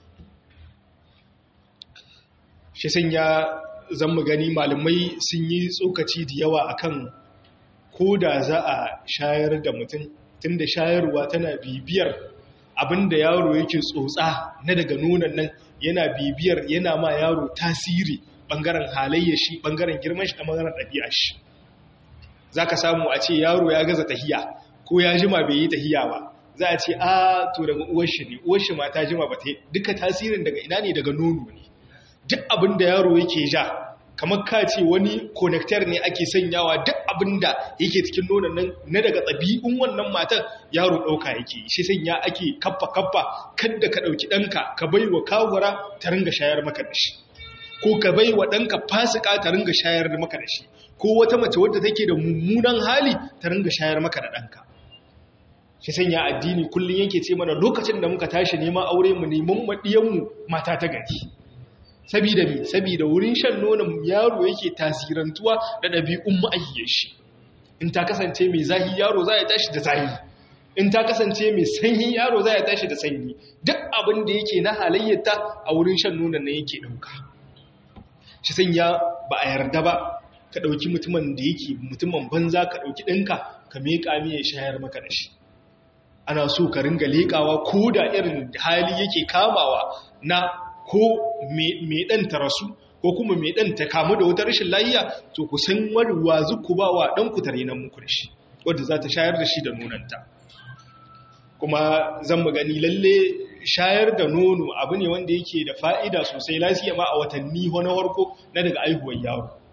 shi sanya zan mu gani malamai sun yi tsokaci da yawa akan ko da za a shayar da mutum tunda shayarwa tana bibiyar abinda yaro yake tsotsa na daga nonon nan yana bibiyar yana ma yaro tasiri bangaren halayya shi bangaren girman shi da bangaren ɗabi'a shi za ka samu a ce yaro ya gaza tahiya ko ya jima bai yi tahiya ba za a ce a to daga uwar shi ne uwar shi ma ta jima ba ta duka tasirin daga ina ne daga nono ne duk abin da yaro yake ja kamar ka ce wani connector ne ake sanyawa duk abin da yake cikin nonon nan na daga ɗabi'un wannan matar yaro ɗauka yake shi sanya ake kaffa kaffa kadda ka ɗauki ɗanka ka bai wa kawura ta ringa shayar maka da shi ko ka bai wa ɗanka fasika ta ringa shayar maka da shi ko wata mace wadda take da mummunan hali ta ringa shayar maka da ɗanka shi sanya addini kullum yake ce mana lokacin da muka tashi neman aure mu neman maɗiyanmu mata ta gari sabida mi sabida wurin shan nonon yaro yake tasirantuwa da ɗabi'un ma'ayyar shi in ta kasance mai zahi yaro za ya tashi da zahi in ta kasance mai sanyi yaro za ya tashi da sanyi duk abin da yake na halayyarta a wurin shan nonon nan yake ɗauka shi sanya ba a yarda ba ka ɗauki mutumin da yake mutumin banza ka ɗauki ɗinka ka meƙa miya shayar maka da shi ana so ka ringa leƙawa ko da irin hali yake kamawa na ko mai ɗan ta rasu ko kuma mai ɗan ta kamu da wata rashin layiya to ku san warwa zuku ba wa ɗan ku tare nan muku da shi wadda za ta shayar da shi da nonanta kuma zan mu gani lalle shayar da nono abu ne wanda yake da fa'ida sosai lafiya ma a watanni na farko na daga aihuwar yaro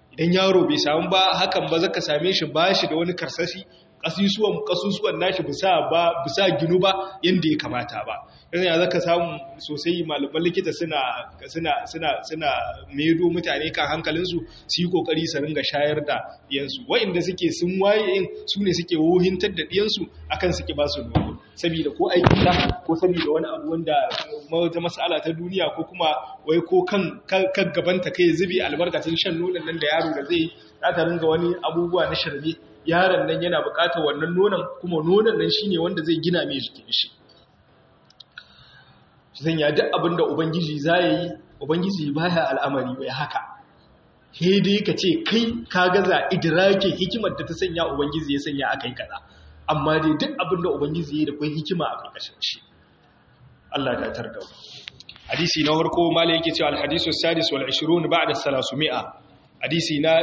idan yaro bai samu ba hakan ba zaka same shi ba shi da wani karsashi kasusuwan kasusuwan nashi bisa ba bisa ginu ba yanda ya kamata ba yanzu ya zaka samu sosai malaman likita suna suna suna suna medo mutane kan hankalinsu su yi kokari su ringa shayar da diyansu wa'inda suke sun waye in su ne suke wohintar da diyansu akan suke ba su nono saboda ko aikin da ko saboda wani abu wanda wata mas'ala ta duniya ko kuma wai ko kan kan gabanta kai zubi albarkacin shan nonon nan da yaro da zai za ta ringa wani abubuwa na shirme yaron nan yana buƙatar wannan nonon kuma nonon nan shine wanda zai gina mai jikin shi zan ya duk abin da ubangiji za yi ubangiji baya al'amari bai haka he dai ka ce kai ka gaza idrakin hikimar da ta sanya ubangiji ya sanya akai kaza amma dai duk abin da ubangiji ya da kai hikima a karkashin shi Allah ya tar da hadisi na farko malai yake cewa al-hadisu sadis wal 20 ba'da 300 hadisi na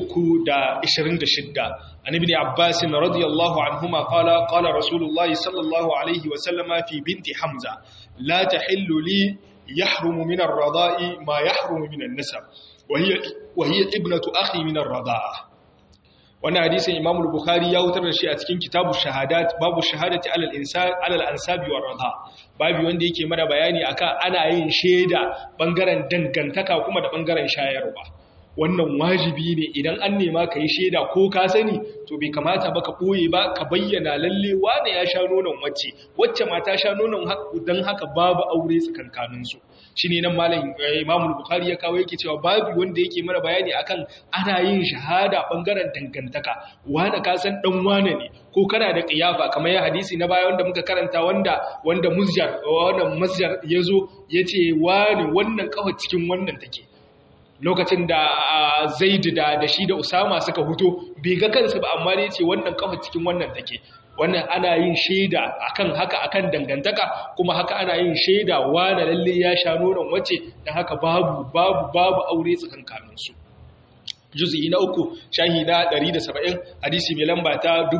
326 an ibn abbas radiyallahu anhuma qala qala rasulullahi sallallahu alaihi wa sallama fi binti hamza la tahillu li yahrumu min ar-rada'i ma yahrumu min an-nasab wa hiya wa hiya ibnatu akhi min ar-rada'a wannan hadisin imam al-bukhari ya wutar da shi a cikin kitabu shahadat babu shahadati alal insan alal ansabi war rada babu wanda yake mana bayani akan ana yin sheda bangaren dangantaka kuma da bangaren shayarwa wannan wajibi ne idan an nema ka yi shaida ko ka sani to bai kamata ba ka ɓoye ba ka bayyana lalle wane ya sha nonon wacce wacce ma ta sha nonon don haka babu aure tsakankaninsu shi ne nan malam imamul bukhari ya kawo yake cewa babu wanda yake mana bayani akan ana yin shahada bangaren dangantaka wane ka san dan wane ne ko kana da kiyafa kamar ya hadisi na baya wanda muka karanta wanda wanda muzjar wannan masjar yazo yace wane wannan kawai cikin wannan take lokacin da zaidu da da shi da usama suka huto bai ga kansu ba amma ne ce wannan kafa cikin wannan take wannan ana yin shaida akan haka akan dangantaka kuma haka ana yin shaida wani lalle ya sha nonon wace dan haka babu babu babu aure tsakankanin su juz'i na uku shahi na 170 hadisi mai lamba ta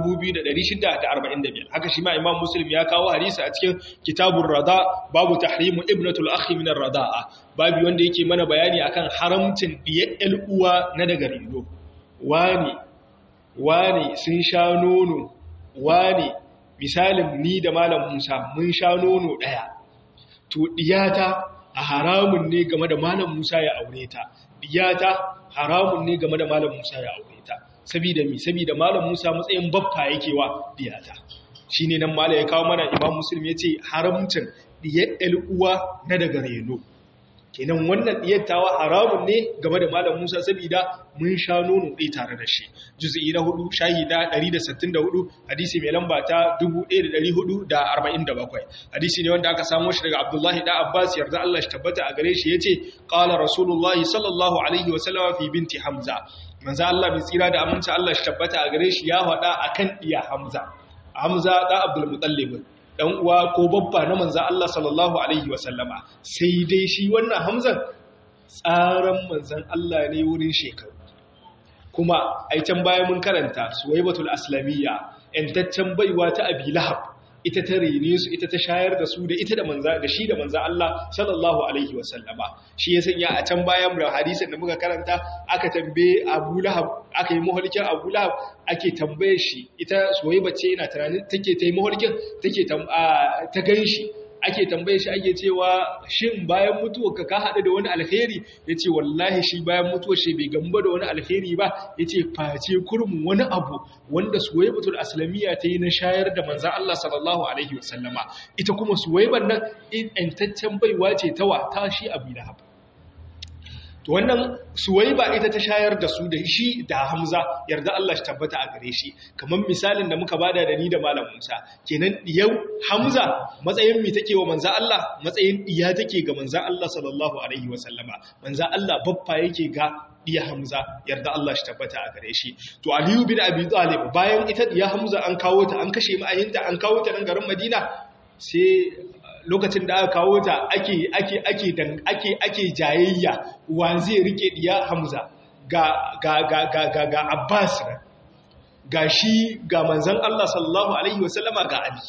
2645 haka shi ma imam muslim ya kawo hadisi a cikin kitabur rada babu tahrimu ibnatul akhi min ar-rada'a babu wanda yake mana bayani akan haramcin diyar uwa na daga rindo wani wani sun sha nono wani misalin ni da malam Musa mun sha nono daya to diyata a haramun ne game da malam Musa ya aure ta diyata haramun ne game da malam Musa ya aure ta saboda mi saboda malam Musa matsayin babba yake wa diyata shine nan malam ya kawo mana Imam Muslim yace haramcin diyar uwa na daga reno kenan wannan diyattawa haramun ne game da malam Musa saboda mun sha nono ɗaya tare da shi juz'i na hudu shahi na 164 hadisi mai lamba ta 1447 hadisi ne wanda aka samo shi daga Abdullahi da Abbas yarda Allah shi tabbata a gare shi yace qala rasulullahi sallallahu alaihi wasallam fi binti Hamza manzo Allah mai tsira da aminci Allah shi tabbata a gare shi ya faɗa akan iya Hamza Hamza da Abdul Muttalib dan uwa ko babba na manzo Allah sallallahu alaihi wasallama sai dai shi wannan Hamzan tsaran manzon Allah ne wurin shekaru kuma ai can baya mun karanta Suwaibatul Aslamiyya entaccen baiwa ta Abi Lahab ita ta rene su ita ta shayar da su da ita da manza da shi da manza Allah sallallahu alaihi wasallama shi ya sanya a can bayan da hadisin da muka karanta aka tambaye Abu Lahab aka yi muhalkin Abu Lahab ake tambaye shi ita Suwaiba ce ina tunanin take ta yi muhalkin take ta ganshi ake tambaye shi ake cewa shin bayan mutuwarka ka haɗu da wani alheri ya ce wallahi shi bayan mutuwar shi bai gamba da wani alheri ba ya ce face kurmin wani abu wanda suwaibatul aslamiyya ta yi na shayar da manzan Allah sallallahu alaihi wasallama ita kuma suwaiban nan intaccen baiwa ce ta wa ta shi abu da haɓa to wannan suwaiba ita ta shayar da su da shi da hamza yarda Allah shi tabbata a gare shi kamar misalin da muka bada da ni da malam Musa kenan yau hamza matsayin mi take wa manza Allah matsayin diya take ga manza Allah sallallahu alaihi wa sallama manza Allah baffa yake ga diya hamza yarda Allah shi tabbata a gare shi to aliyu bin abi talib bayan ita diya hamza an kawo ta an kashe ma'ayinta an kawo ta nan garin madina sai lokacin da aka kawo ta ake ake ake ake ake jayayya wa zai rike diya Hamza ga ga ga ga ga, ga Abbas ga shi ga manzon Allah sallallahu alaihi wasallama ga Ali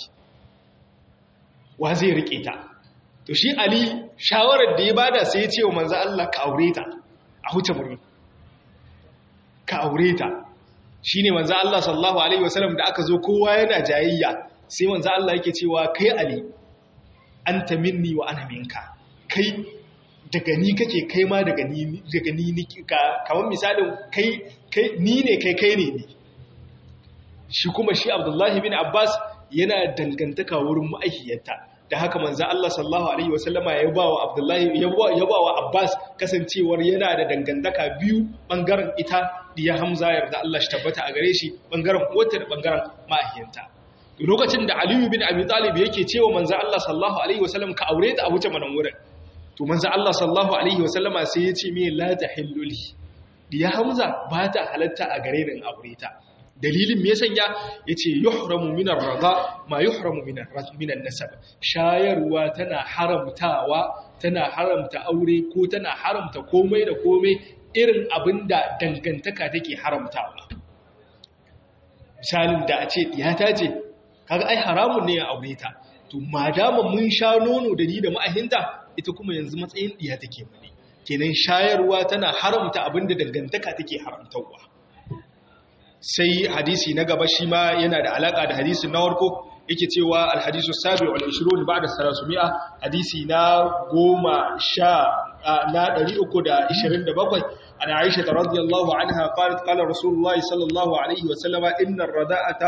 wa zai rike ta to shi Ali shawarar da ya bada sai ya ce wa manzon Allah ka aure ta a huce murni ka aure ta shine manzo Allah sallallahu alaihi wasallam da aka zo kowa yana jayayya sai manzo Allah yake cewa kai ali anta minni wa ana minka kai daga ni kake kai ma daga ni daga ni kamar misalin kai kai ni ne kai kai ne ni shi kuma shi Abdullahi bin Abbas yana dangantaka wurin ma'aikiyarta da haka manzo Allah sallallahu alaihi wasallama ya ba wa Abdullahi ya ba wa Abbas kasancewar yana da dangantaka biyu bangaren ita diya Hamza yarda Allah shi tabbata a gare shi bangaren uwarta da bangaren ma'aikiyarta lokacin da Aliyu bin Abi Talib yake cewa manzo Allah sallallahu alaihi wasallam ka aure ta a wuce manan wurin to manzo Allah sallallahu alaihi wasallama sai ya ce me la tahillu li diya Hamza ba ta halatta a gare ni in aure ta dalilin me ya sanya yace yuhramu min ar-radha ma yuhramu min min an-nasab shayarwa tana haramtawa tana haramta aure ko tana haramta komai da komai irin abinda dangantaka take haramtawa misalin da a ce diyata ce kaga ai haramun ne ya aure ta to madama mun sha nono da ni da ma'ahinta ita kuma yanzu matsayin diya take mane kenan shayarwa tana haramta abinda dangantaka take haramtawa sai hadisi na gaba shi ma yana da alaka da hadisin na warko yake cewa alhadisu sabi wal 20 ba'da 300 hadisi na goma sha na 327 ana Aisha radhiyallahu anha qalat qala Rasulullah sallallahu alaihi wa sallama inna ar-rada'ata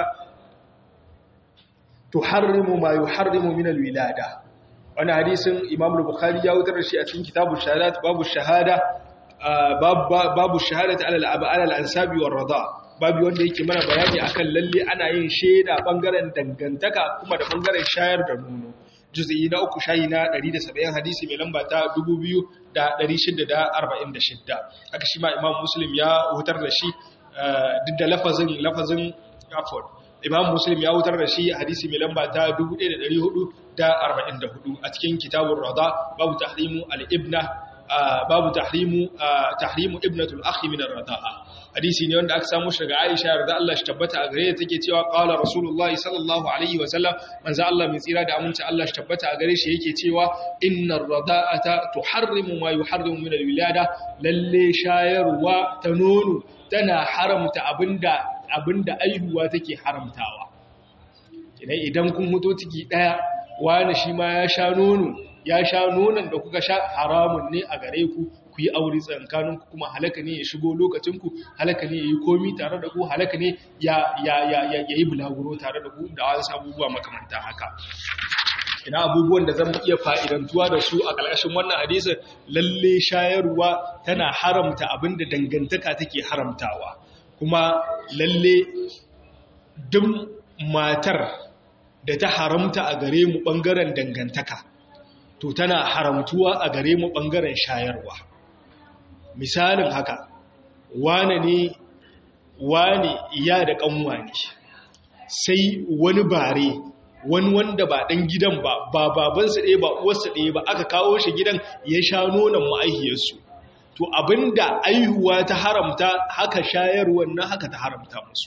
tuharrimu ma yuharrimu min al-wilada wannan hadisin Imam al-Bukhari ya wutar da shi a cikin kitabul shahadat babu shahada babu shahadati ala al-ansabi war-rada' babu wanda yake mana bayani akan lalle ana yin shaida bangaren dangantaka kuma da bangaren shayar da nono juz'i na uku shayi na 170 hadisi mai lamba ta 2646 haka shi ma imam muslim ya hutar da shi duk da lafazin lafazin afon imam muslim ya hutar da shi hadisi mai lamba ta 1444 a cikin kitabun rada babu tahrimu al-ibna babu tahrimu tahrimu ibnatul akhi min ar-rada'a hadisi ne wanda aka samu shi daga Aisha yarda Allah shi tabbata a gare ta take cewa qala rasulullahi sallallahu alaihi wa sallam manzo Allah mai tsira da aminci Allah shi tabbata a gare shi yake cewa innar rada'ata tuharrimu ma yuharrimu min al-wilada lalle shayarwa ta nono tana haramta abinda abinda aihuwa take haramtawa idan idan kun muto ciki daya wani shi ma ya sha nono ya sha nonon da kuka sha haramun ne a gare ku ku yi aure tsankaninku kuma halaka ne ya shigo lokacinku halaka ne ya yi komi tare da ku halaka ne ya yi bulaguro tare da ku da wasu abubuwa makamanta haka ina abubuwan da zan iya fa'idantuwa da su a ƙarƙashin wannan hadisin lalle shayarwa tana haramta abin da dangantaka take haramtawa kuma lalle duk matar da ta haramta a gare mu ɓangaren dangantaka to tana haramtuwa a gare mu ɓangaren shayarwa misalin haka wane ne wane iya da ƙanwa ne sai wani bare wani wanda ba ɗan gidan ba ba babansa ɗaya ba uwarsa ɗaya ba aka kawo shi gidan ya sha nonon ma'aihiyarsu to abinda aihuwa ta haramta haka shayarwar na haka ta haramta musu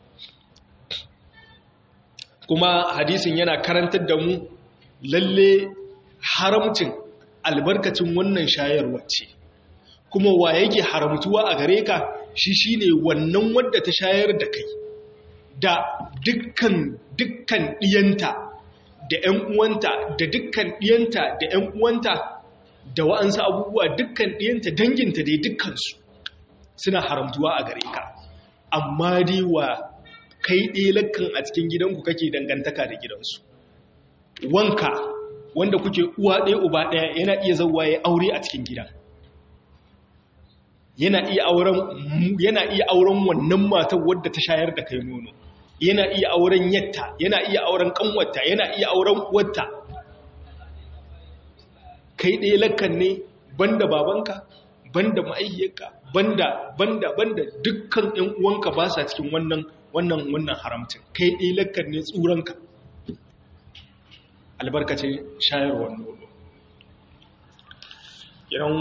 kuma hadisin yana karantar da mu lalle haramcin albarkacin wannan shayarwar ce kuma wa yake haramtuwa a gare ka shi shine wannan wadda ta shayar da kai da dukkan dukkan diyanta da ƴan uwanta da dukkan diyanta da ƴan uwanta da wa'ansu abubuwa dukkan diyanta danginta dai dukkansu suna haramtuwa a gare ka amma dai wa kai ɗelakan a cikin gidanku kake dangantaka da gidansu wanka wanda kuke uwa ɗaya uba ɗaya yana iya zauwa ya aure a cikin gidan yana iya auren yana iya auren wannan matar wadda ta shayar da kai nono yana iya auren yatta yana iya auren kanwarta yana iya auren uwarta kai ɗaya lakkan ne banda babanka banda ma'aihiyarka banda banda banda dukkan ƴan uwanka ba sa cikin wannan wannan wannan haramcin kai ɗaya lakkan ne tsuranka albarkacin shayarwar nono idan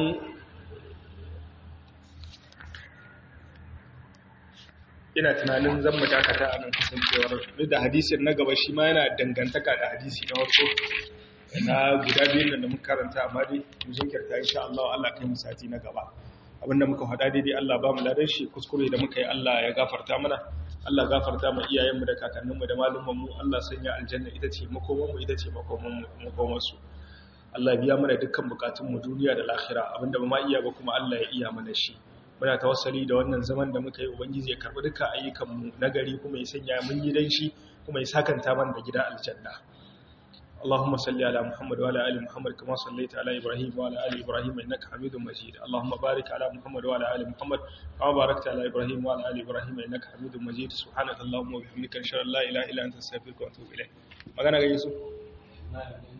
ina tunanin zan mu dakata a nan kasancewar duk da hadisin na gaba shi ma yana dangantaka da hadisi na wato na guda biyun da muka karanta amma dai mu jinkirta insha Allah Allah kai mu sati na gaba abinda muka faɗa daidai Allah ba mu ladan shi kuskure da muka yi Allah ya gafarta mana Allah gafarta mu iyayenmu da kakanninmu da malumanmu Allah sanya aljanna ita ce makomanmu ita ce makomansu Allah biya mana dukkan bukatunmu duniya da lahira abinda ba ma iya ba kuma Allah ya iya mana shi muna tawassali da wannan zaman da muka yi ubangiji ya karbi dukkan ayyukanmu na gari kuma ya sanya mun gidan shi kuma ya sakanta mana da gida aljanna اللهم صل على محمد وعلى ال محمد كما صليت على ابراهيم وعلى ال ابراهيم انك حميد مجيد اللهم بارك على محمد وعلى ال محمد كما باركت على ابراهيم وعلى ال ابراهيم انك حميد مجيد سبحانك اللهم وبحمدك اشهد ان لا اله الا انت استغفرك واتوب اليك magana ga Yusuf